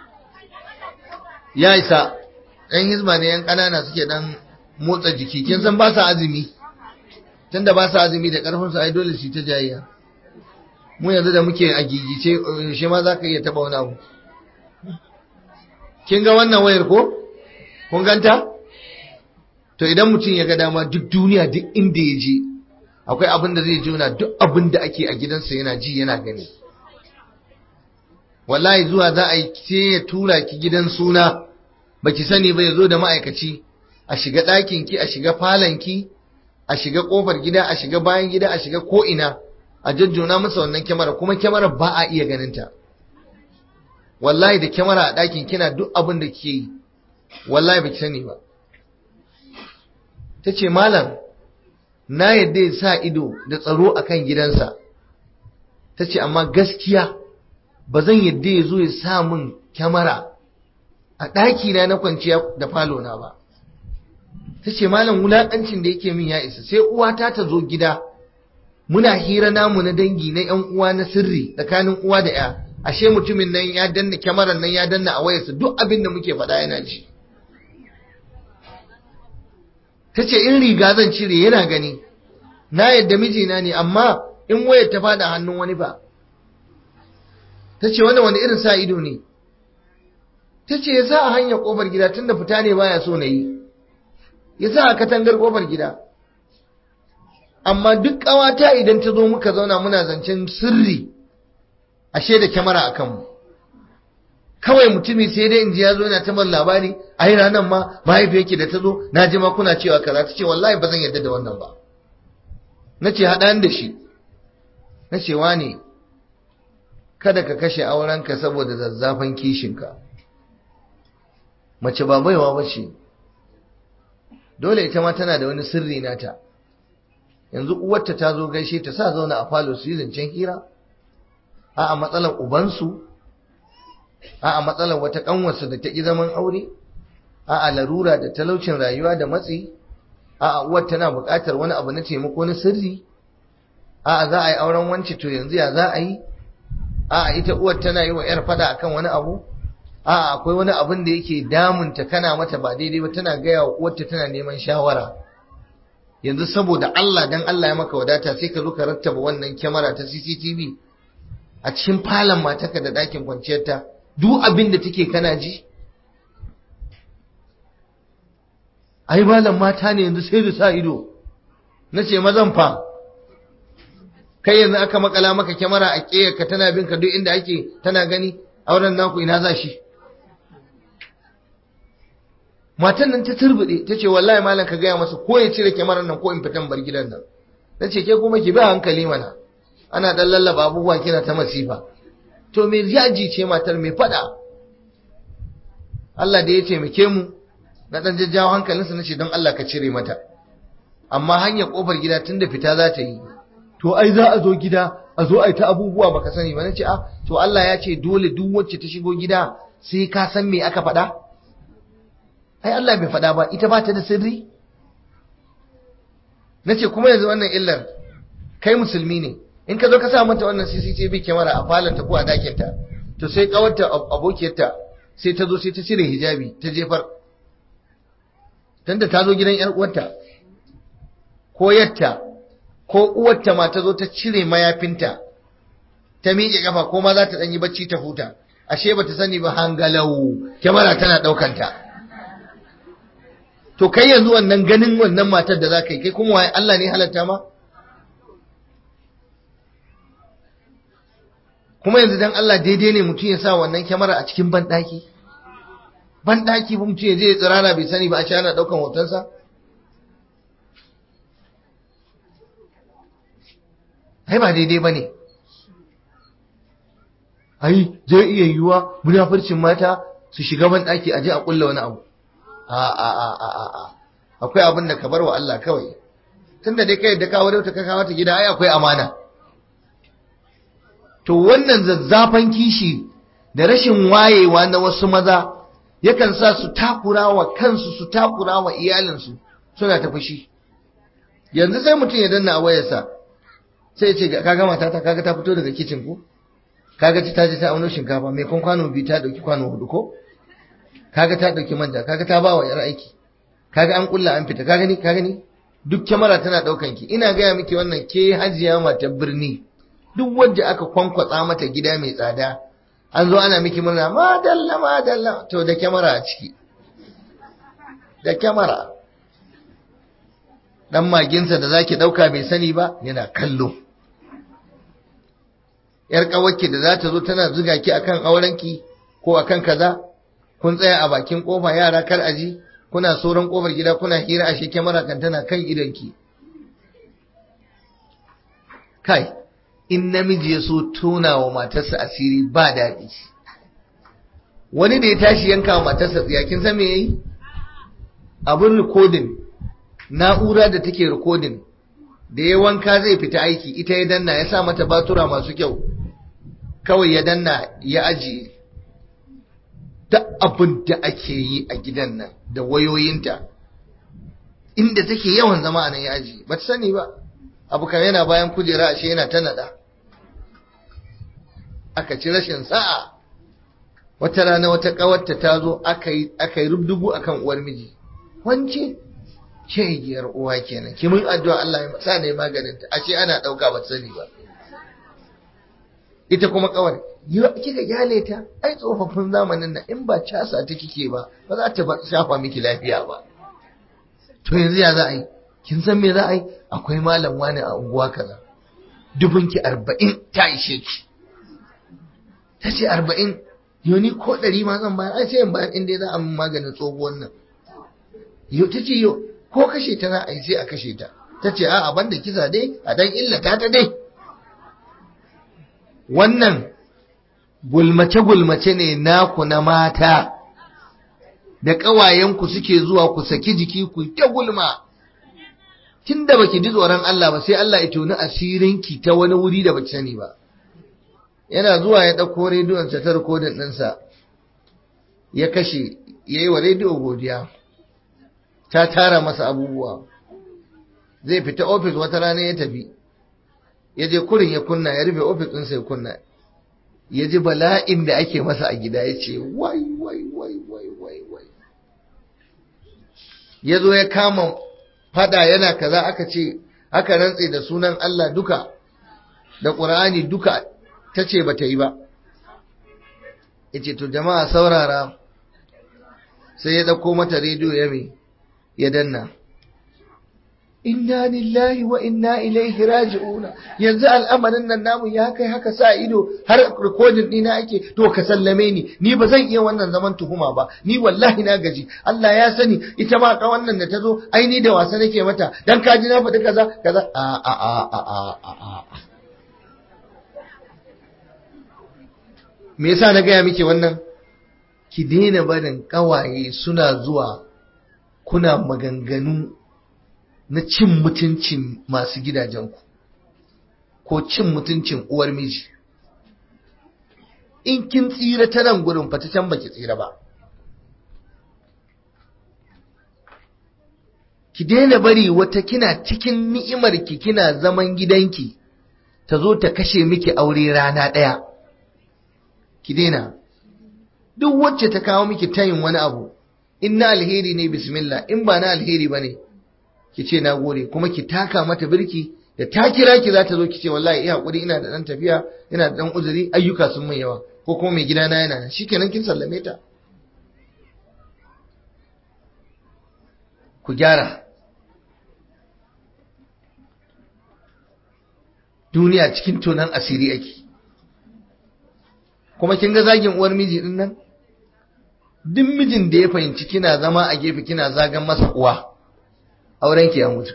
Speaker 1: ya isa ɗan hizba ne yan ƙanana suke ɗan motsa jiki kin san ba sa azumi tunda ba sa azumi da ƙarfin su ai dole su ta jayayya mu yanzu da muke a gigice shi ma za ka iya taɓa wani abu kin ga wannan wayar ko kun ganta to idan mutum ya ga dama duk duniya duk inda ya je akwai abin da zai juna duk abin da ake a gidansa yana ji yana gani wallahi zuwa za a yi sai ya tura ki gidan suna baki sani ba ya zo da ma'aikaci a shiga ɗakin ki a shiga falon ki a shiga ƙofar gida a shiga bayan gida a shiga ko ina a jajjona masa wannan kyamara kuma kyamara ba a iya ganin ta wallahi da kyamara a ɗakin kina duk abin da ke yi wallahi ba ki sani ba ta ce malam na yadda ya sa ido da tsaro a kan gidansa ta ce amma gaskiya ba zan yadda ya zo ya sa min kyamara a ɗakina na kwanciya da falona ba ta ce malam wulaƙancin da yake min ya isa sai uwata ta zo gida muna hira namu na dangi na yan uwa na sirri tsakanin uwa da ya ashe mutumin nan ya danna kyamarar nan ya danna a wayarsa duk abin da muke faɗa yana ji ta ce in riga zan cire yana gani na yadda mijina ne amma in wayar ta faɗa hannun wani ba ta ce wani wani irin sa ido ne ta ce ya sa a hanyar ƙofar gida tunda fita ne baya so na yi ya sa a katangar ƙofar gida amma duk ƙawata idan ta zo muka zauna muna zancen sirri ashe da kyamara a kanmu kawai mutumi sai dai in ji ya zo yana tabar labari a yi ranar ma mahaifi yake da ta zo na ji ma kuna cewa kaza ta ce wallahi ba zan yarda da wannan ba na ce haɗa da shi na ce ne kada ka kashe aurenka saboda zazzafan kishinka mace ba baiwa ba ce dole ita ma tana da wani sirri nata yanzu uwarta ta zo gaishe ta sa zauna a falo su yi zancen hira a a matsalar ubansu a a matsalar wata kanwarsu da ta ƙi zaman aure a a larura da talaucin rayuwa da matsi a a uwar tana buƙatar wani abu na taimako na sirri a a za a yi auren wance to yanzu ya za a yi a a ita uwar tana yi wa 'yar fada akan wani abu a akwai wani abin da yake damunta kana mata ba daidai ba tana gaya wa uwarta tana neman shawara yanzu saboda Allah dan Allah ya maka wadata sai ka zo ka rattaba wannan kyamara ta CCTV a cikin falon mataka da ɗakin kwanciyarta duk abin da take kana ji ai malam mata ne yanzu sai da sa ido na ce mazan fa kai yanzu aka makala maka kyamara a ka tana bin ka duk inda ake tana gani auren naku ina za shi matan nan ta turbude ta ce wallahi malam ka gaya masa ko ya cire kyamarar nan ko in fitan bar gidan nan na ce ke kuma ki bi hankali mana ana dan lallaba abubuwa kina ta masifa to me yaji ce matar me fada Allah da ya taimake mu na dan jajjawo hankalinsa na ce don Allah ka cire mata amma hanyar kofar gida tunda fita za ta yi to ai za a zo gida a zo a yi ta abubuwa baka sani ba nace ah to Allah ya ce dole duk wacce ta shigo gida sai ka san me aka faɗa ai Allah bai faɗa ba ita ba ta da sirri nace kuma yanzu wannan illar kai musulmi ne in ka zo ka sa mata wannan CCTV camera a falonta ko a dakinta to sai kawarta abokiyarta sai ta zo sai ta cire hijabi ta jefar tunda ta zo gidan yar uwarta ko yatta ko uwarta ma ta zo ta cire mayafinta ta miƙe kafa ko ma za ta ɗanyi bacci ta huta ashe ba ta sani ba hangalau kyamara tana ɗaukanta to kai yanzu wannan ganin wannan matar da za ka yi kai kuma waye Allah ne halatta ma kuma yanzu dan Allah daidai ne mutum ya sa wannan kyamara a cikin banɗaki banɗaki ba mutum ya je ya tsirara bai sani ba a ana ɗaukan hotonsa ai ba daidai ba ne ai zai iya yiwuwa munafurcin mata su shiga banɗaki a je a ƙulla wani abu a a a a a a akwai abin da ka bar wa Allah kawai tunda dai kai da ka wadauta ka kawo ta gida ai akwai amana to wannan zazzafan kishi da rashin wayewa na wasu maza yakan sa su takura wa kansu su takura wa iyalinsu suna ta fushi yanzu sai mutum ya danna a wayarsa sai ya ce kaga matata kaga ta fito daga kicin ko kaga ta je ta auno shinkafa mai kun kwano biyu ta dauki kwano hudu ko kaga ta dauki manja kaga ta bawa yar aiki kaga an kulla an fita kaga ni kaga ni duk kyamara tana daukan ki ina gaya miki wannan ke hajiya mata birni duk wanda aka kwankwatsa mata gida mai tsada an zo ana miki murna madalla madalla to da kyamara a ciki da kyamara dan maginsa da zaki dauka bai sani ba yana kallo yar kawaki da za ta zo tana zuga ki akan aurenki ko akan kaza kun tsaya a bakin kofa yara kar aji kuna soran kofar gida kuna hira ashe kyamara kan tana kan idanki kai in namiji ya so tona wa matarsa asiri ba daɗi wani da ya tashi yanka wa matarsa tsiya kin san me yayi abun recording na'ura da take recording da ya wanka zai fita aiki ita ya danna ya sa mata batura masu kyau kawai ya danna ya ajiye duk abin da ake yi a gidan nan da wayoyinta inda take yawan zama a nan ya ajiye ba ta sani ba abu kan yana bayan kujera ashe yana ta nada aka ci rashin sa'a wata rana wata kawarta ta zo aka yi rubdugu akan uwar miji wance giyar uwa kenan ki mun addu'a Allah ya sa ne maganin ta ashe ana dauka ba sani ba ita kuma kawar kika gyale ta ai tsofaffin zamanin nan in ba casa ta kike ba ba za ta shafa miki lafiya ba to yanzu ya za a yi kin san me za a yi akwai malam wani a unguwa kaza dubunki arba'in ta ishe ki ta ce arba'in yoni ko ɗari ma zan bayar ai sai in bayar inda za a min maganin tsohuwan nan yau ta ce yau ko kashe ta za a yi sai a kashe ta ta ce a ban da kisa dai a dan illata ta dai wannan gulmace-gulmace ne naku na mata da ƙawayenku suke zuwa ku saki jiki ku ta gulma tun da baki ji tsoron Allah ba sai Allah ya toni asirinki ta wani wuri da baki sani ba yana zuwa ya ɗauko rediyonsa ta rikodin ɗinsa ya kashe ya yi wa rediyo godiya ta tara masa abubuwa zai fita ofis wata rana ya tafi ya je kurin ya kunna ya rufe ofis ɗinsa ya kunna ya ji bala'in da ake masa a gida ya ce wai wai wai wai wai wai ya zo ya kama fada yana kaza aka ce aka rantse da sunan Allah duka da ƙur'ani duka ta ce ba ta yi ba ya ce to jama'a saurara sai ya ɗauko mata rediyo ya mai ya danna inna lillahi wa inna ilaihi raji'una yanzu al'amarin nan namu ya kai haka sa ido har recording dina ake to ka sallame ni ni ba zan iya wannan zaman tuhuma ba ni wallahi na gaji Allah ya sani ita ma ka wannan da tazo ai ni da wasa nake mata dan kaji na faɗi kaza kaza a a a a a a me yasa na gaya miki wannan ki daina barin kawaye suna zuwa kuna maganganu na cin mutuncin masu gidajenku ko cin mutuncin uwar miji in kin tsira ta nan gurin fata can baki tsira ba ki daina bari wata kina cikin ni'imarki kina zaman gidanki ta zo ta kashe miki aure rana ɗaya ki daina duk wacce ta kawo miki tayin wani abu in na alheri ne bismillah in ba na alheri ba ne ki ce na gode kuma ki taka mata birki da ta kira ki za ta zo ki ce wallahi iya hakuri ina da dan tafiya ina da dan uzuri ayyuka sun mai yawa ko kuma mai gidana yana shikenan kin sallame ta ku gyara duniya cikin tonan asiri ake kuma kin ga zagin uwar miji din nan duk mijin da ya fahimci kina zama a gefe kina zagan masa uwa auren ki ya mutu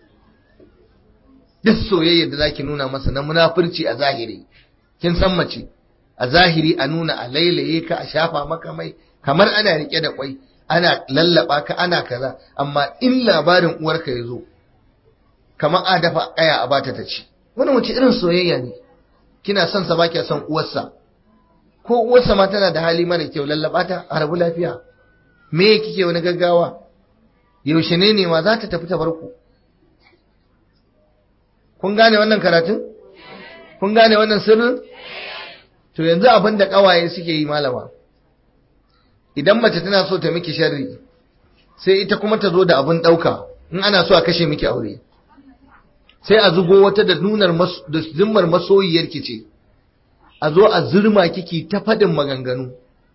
Speaker 1: duk soyayya da zaki nuna masa na munafurci a zahiri kin san mace a zahiri a nuna a lailaye ka a shafa maka mai kamar ana rike da kwai ana lallaba ka ana kaza amma in labarin uwarka ya zo kamar a dafa kaya a bata ta ci wani wace irin soyayya ne kina son sa baki son uwarsa ko uwarsa ma tana da hali mara kyau lallaba ta a rabu lafiya me kike wani gaggawa yaushe ne ne ma za ta tafi ta barku kun gane wannan karatun kun gane wannan sirrin to yanzu abin da kawaye suke yi malama idan mace tana so ta miki sharri sai ita kuma ta zo da abin dauka in ana so a kashe miki aure sai a zugo wata da nunar da zimmar masoyiyar ki ce a zo a zurma kiki ta fadin maganganu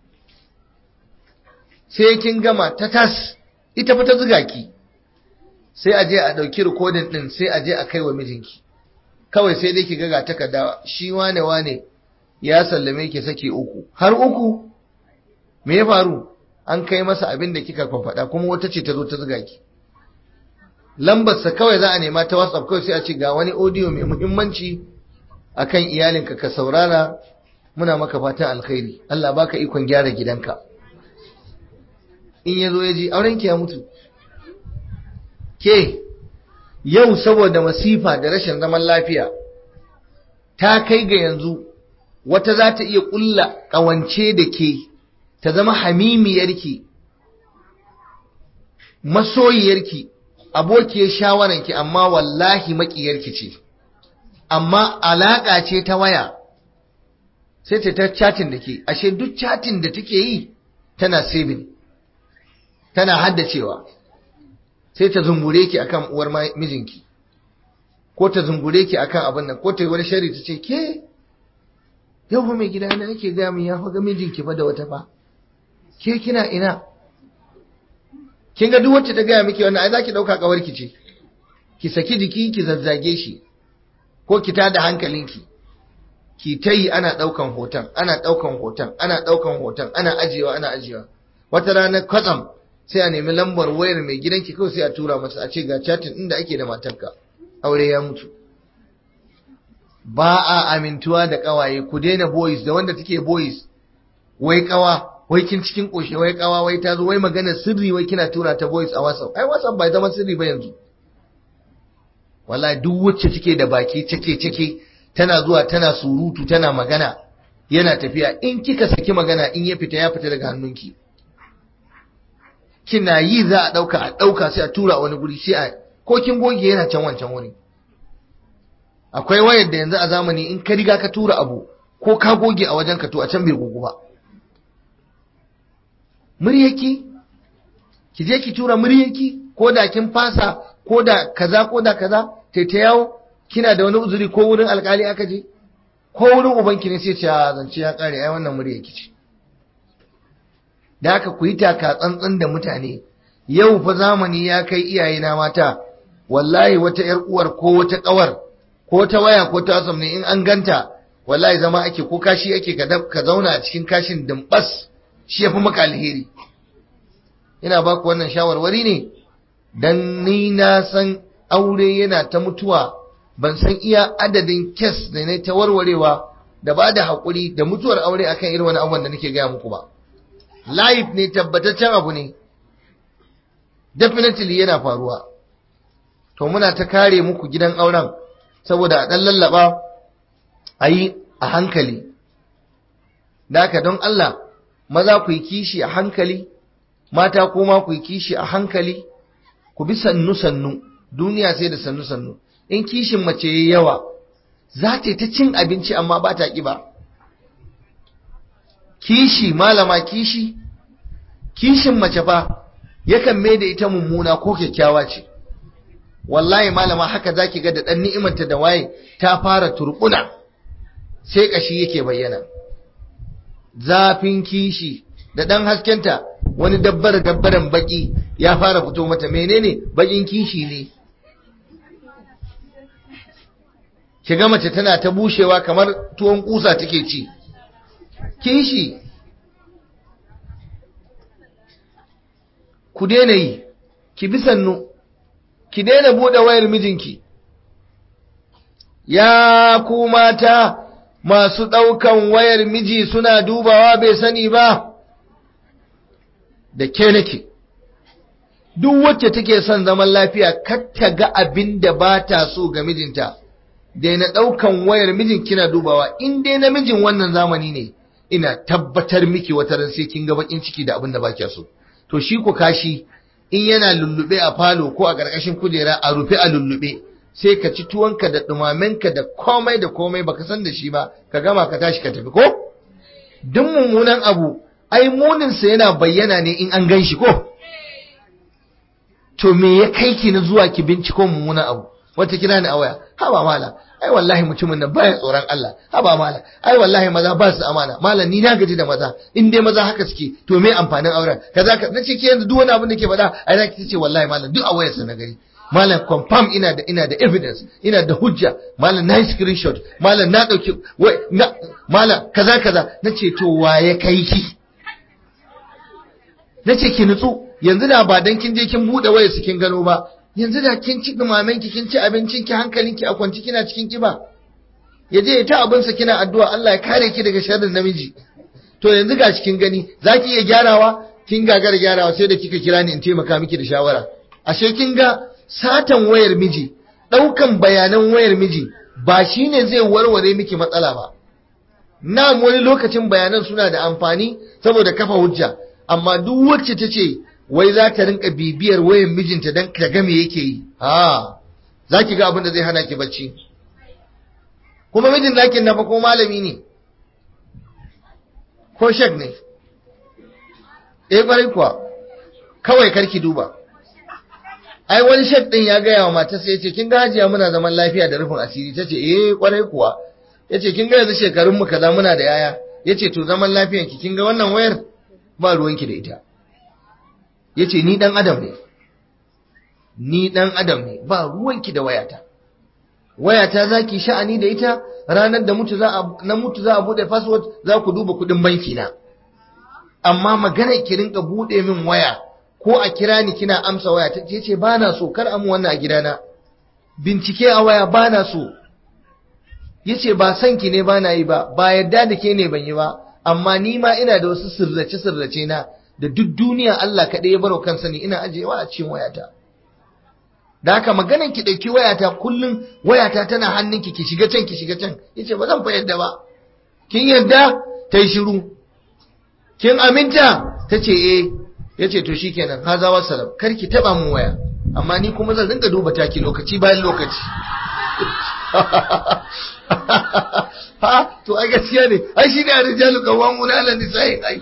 Speaker 1: sai kin gama ta tas ita fa ta zuga ki sai a je a ɗauki rikodin ɗin sai a je a kai wa mijinki kawai sai dai ki ga ga takarda shi wane wane ya sallame ki saki uku har uku me ya faru an kai masa abin da kika faɗa kuma wata ce ta zo ta zuga ki lambarsa kawai za a nema ta whatsapp kawai sai a ce ga wani audio mai muhimmanci akan iyalinka ka saurara muna maka fatan alkhairi Allah baka ikon gyara gidanka in ya zo ya ji aurenki ya mutu ke yau saboda masifa da rashin zaman lafiya ta kai ga yanzu wata za ta iya ƙulla ƙawance da ke ta zama hamimiyarki masoyiyarki abokiyar shawararki amma wallahi maƙiyarki ce amma alaƙa ce ta waya sai ta ta chatin da ke ashe duk chatin da take yi tana saving tana haddacewa sai ta zungure ki akan uwar mijinki ko ta zungure ki akan abin nan ko ta yi wani shari ta ce ke yau fa mai gida na yake gaya min ya fa ga mijinki fa da wata fa ke kina ina kin ga duk wacce ta gaya miki wannan ai zaki dauka kawarki ce ki saki jiki ki zazzage shi ko ki tada hankalinki ki ta yi ana daukan hoton ana daukan hoton ana daukan hoton ana ajiyewa ana ajiyewa wata rana kwatsam sai a nemi lambar wayar mai gidanki kawai sai a tura masa a ce ga chatin inda ake da matarka aure ya mutu ba a amintuwa da kawaye ku daina boys da wanda take boys wai kawa wai kin cikin koshe wai kawa wai ta zo wai magana sirri wai kina tura ta boys a WhatsApp ai WhatsApp bai zama sirri ba yanzu wallahi duk wacce take da baki cake cake tana zuwa tana surutu tana magana yana tafiya in kika saki magana in ya fita ya fita daga hannunki kina yi za a ɗauka a ɗauka sai a tura wani guri sai a ko kin goge yana can wancan wuri akwai wayar da yanzu a zamani in ka riga ka tura abu ko ka goge a wajen ka to a can bai gogu ba muryarki ki je ki tura muryarki ko da kin fasa ko da kaza ko da kaza tai ta yawo kina da wani uzuri ko wurin alkali aka je ko wurin ubanki ne sai ce zance ya kare ai wannan muryarki ce da haka ku yi taka tsantsan da mutane yau fa zamani ya kai iyayena mata wallahi wata yar uwar ko wata kawar ko ta waya ko ta asam ne in an ganta wallahi zama ake ko kashi ake ka zauna a cikin kashin dimbas shi yafi maka alheri ina baku wannan shawarwari ne dan ni na san aure yana ta mutuwa ban san iya adadin kes da ne ta warwarewa da ba da haƙuri da mutuwar aure akan irin wani abubuwan da nake gaya muku ba life ne tabbataccen abu ne definitely yana faruwa to muna ta kare muku gidan auren saboda a ɗan lallaba a yi a hankali da haka don Allah maza ku yi kishi a hankali mata kuma ku yi kishi a hankali ku bi sannu-sannu duniya sai da sannu-sannu in kishin mace yayi yawa za ta ta cin abinci amma ba ta ƙiba kishi malama kishi kishin mace fa yakan mai da ita mummuna ko kyakkyawa ce wallahi malama haka zaki ga da dan ni'imarta da waye ta fara turbuna sai kashi yake bayyana zafin kishi da dan haskenta wani dabbar dabbaran baki ya fara fito mata menene bakin kishi ne kiga mace tana ta bushewa kamar tuwon kusa take ci kishi ku daina yi ki bi sannu ki daina buɗe wayar mijinki ya ku mata masu ɗaukan wayar miji suna dubawa bai sani ba da ke nake duk wacce take son zaman lafiya kar ta ga abin da ba ta so ga mijinta daina ɗaukan wayar mijin kina dubawa in dai namijin wannan zamani ne ina tabbatar miki wata ran sai kin ga bakin ciki da abin da ba so to shi ku kashi in yana lullube a falo ko a ƙarƙashin kujera a rufe a lullube sai ka ci tuwonka da ɗumamenka da komai da komai baka san da shi ba ka gama ka tashi ka tafi ko duk mummunan abu ai muninsa yana bayyana ne in an gan shi ko to me ya kai ki na zuwa ki binciko mummunan abu wata kira ni a waya haba mala ai wallahi mutumin nan baya tsoron Allah haba mala ai wallahi maza ba su amana mala ni na gaji da maza in dai maza haka suke to me amfanin auren kaza ka nace ki yanzu duk wani abin da ke faɗa ai zaki tace wallahi mala duk a wayarsa na gari malam confirm ina da ina da evidence ina da hujja malam na screenshot malam na dauki wai na malam kaza kaza nace to waye kai ki nace ki nutsu yanzu da ba dan kin je kin bude wayar su kin gano ba yanzu da kin ci dumamen ki kin ci abincin ki hankalin ki a kwanci kina cikin kiba ya je ta abinsa kina addu'a Allah ya kare ki daga sharrin namiji to yanzu ga cikin gani zaki iya gyarawa kin gagara gyarawa sai da kika kira ni in taimaka miki da shawara ashe kin ga satan wayar miji daukan bayanan wayar miji ba shine zai warware miki matsala ba na wani lokacin bayanan suna da amfani saboda kafa hujja amma duk wacce ta ce wai za ta rinka bibiyar wayar mijinta don ta ga me yake yi ha za ki ga abin da zai hana ki bacci kuma mijin nakin na fa ko malami ne ko shek ne eh kwarai kuwa kawai karki duba ai wani shek din ya gaya wa matarsa yace kin ga hajiya muna zaman lafiya da rufin asiri tace eh kwarai kuwa yace kin ga yanzu shekarun mu kaza muna da yaya yace to zaman lafiyan ki kin ga wannan wayar ba ruwanki da ita yace ni dan adam ne ni dan adam ne ba ruwanki da wayata wayata zaki sha'ani da ita ranar da mutu za a na mutu za a bude password za ku duba kudin banki na amma magana ki rinka bude min waya ko a kira ni kina amsa waya ta ce ba na so kar amu wannan a gidana bincike a waya ba na so yace ba san ki ne ba na yi ba ba yadda da ke ne ban yi ba amma ni ma ina da wasu sirrace sirrace na da duk duniya Allah kaɗai ya baro kansa ne ina ajewa a cikin wayata da haka maganan ki ɗauki wayata kullum wayata tana hannunki ki shiga can ki shiga can yace ba zan fa yadda ba kin yadda ta yi shiru kin aminta ta ce eh yace to shikenan haza wassalam kar ki taba mun waya amma ni kuma zan rinka duba taki lokaci bayan lokaci ha to ai gaskiya ne ai shine arijalu qawwamuna 'ala nisa'i ai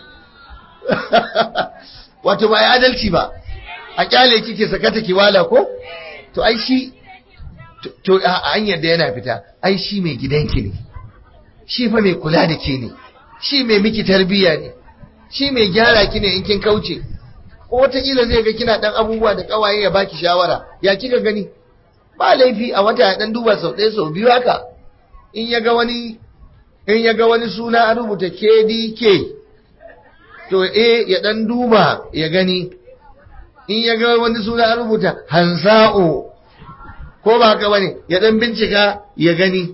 Speaker 1: wato ba ya adalci ba a kyale kike sakata kiwala ko to ai shi to a hanyar da yana fita ai shi mai gidanki ne shi fa mai kula da ke ne shi mai miki tarbiyya ne shi mai gyara ki ne in kin kauce ko wataƙila zai ga kina ɗan abubuwa da ƙawaye ya baki shawara ya kika gani ba laifi a wata ya ɗan duba sau ɗaya sau biyu haka in ya ga wani in ya ga wani suna a rubuta KDK to eh ya ɗan duba ya gani in ya ga wani suna a rubuta Hansa'o ko ba haka bane ya ɗan bincika ya gani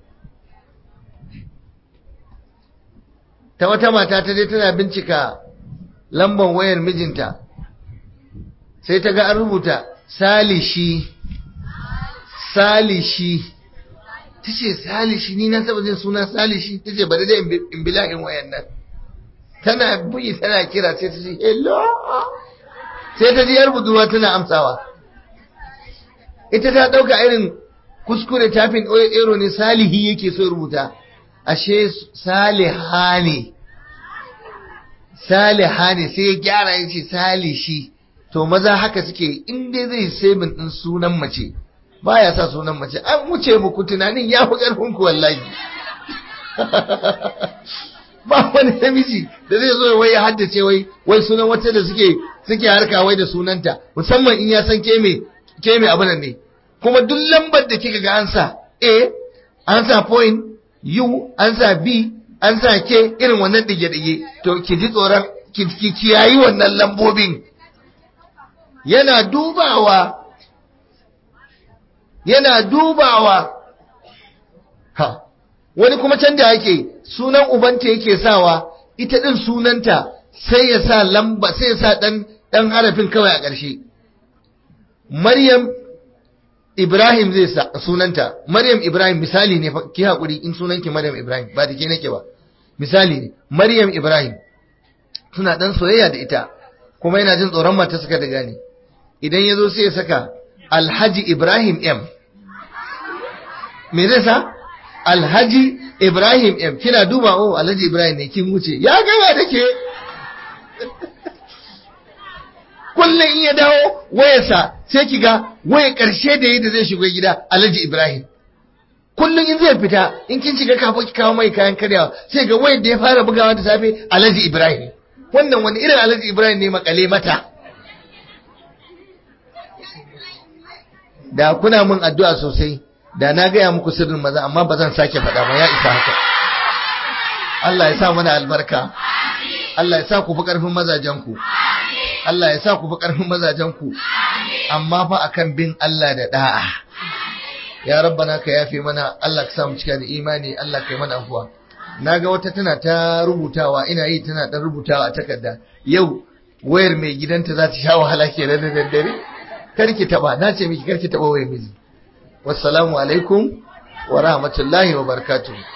Speaker 1: ta wata mata ta dai tana bincika lambar wayar mijinta sai ta ga an rubuta salishi salishi ta ce salishi ni na saba jin suna salishi ta ce bari dai in bila'in wayan nan tana buyi tana kira sai ta ce hello sai ta ji yar budurwa tana amsawa ita ta ɗauka irin kuskure tafin ero ne salihi yake so rubuta ashe saliha ne saliha ne sai ya gyara ya ce salishi to maza haka suke in dai zai sabin din sunan mace baya sa sunan mace an wuce muku tunanin ya fi ƙarfin ku wallahi ba wani namiji da zai zo wai ya haddace wai wai sunan wata da suke suke harka wai da sunanta musamman in ya san ke me ke me abin ne kuma duk lambar da kika ga an sa a an sa point u an sa b an sa ke irin wannan dige-dige to ki ji tsoron ki kiyayi wannan lambobin yana dubawa yana dubawa ha wani kuma can da yake sunan ubanta yake sawa ita din sunanta sai ya sa lamba sai ya sa dan dan harafin kawai a ƙarshe Maryam Ibrahim zai sa sunanta Maryam Ibrahim misali ne ki hakuri in sunanki Maryam Ibrahim ba da ke nake ba misali ne Maryam Ibrahim suna dan soyayya da ita kuma yana jin tsoron mata suka da gane idan ya zo sai ya saka Alhaji Ibrahim M me zai sa Alhaji Ibrahim M kina duba oh Alhaji Ibrahim ne kin wuce ya gaba da ke kullum in ya dawo wayarsa sai ki ga waya ƙarshe da yadda zai shigo gida Alhaji Ibrahim kullum in zai fita in kin shiga kafin ki kawo mai kayan karyawa sai ga wayar da ya fara bugawa da safe Alhaji Ibrahim wannan wani irin Alhaji Ibrahim ne makale mata da kuna mun addu'a sosai da na gaya muku sirrin maza amma ba zan sake faɗa ba ya isa haka Allah ya sa mana albarka Allah ya sa ku fi ƙarfin mazajenku Allah ya sa ku fi ƙarfin mazajenku amma fa akan bin Allah da da'a ya rabbana ka yafe mana Allah ka sa mu cika da imani Allah ka yi mana afuwa naga wata tana ta rubutawa ina yi tana dan rubutawa a takarda yau wayar mai gidanta za ta sha wahala kenan da daddare karki taba na ce miki karki taba wayar miji wassalamu alaikum wa rahmatullahi wa barakatuh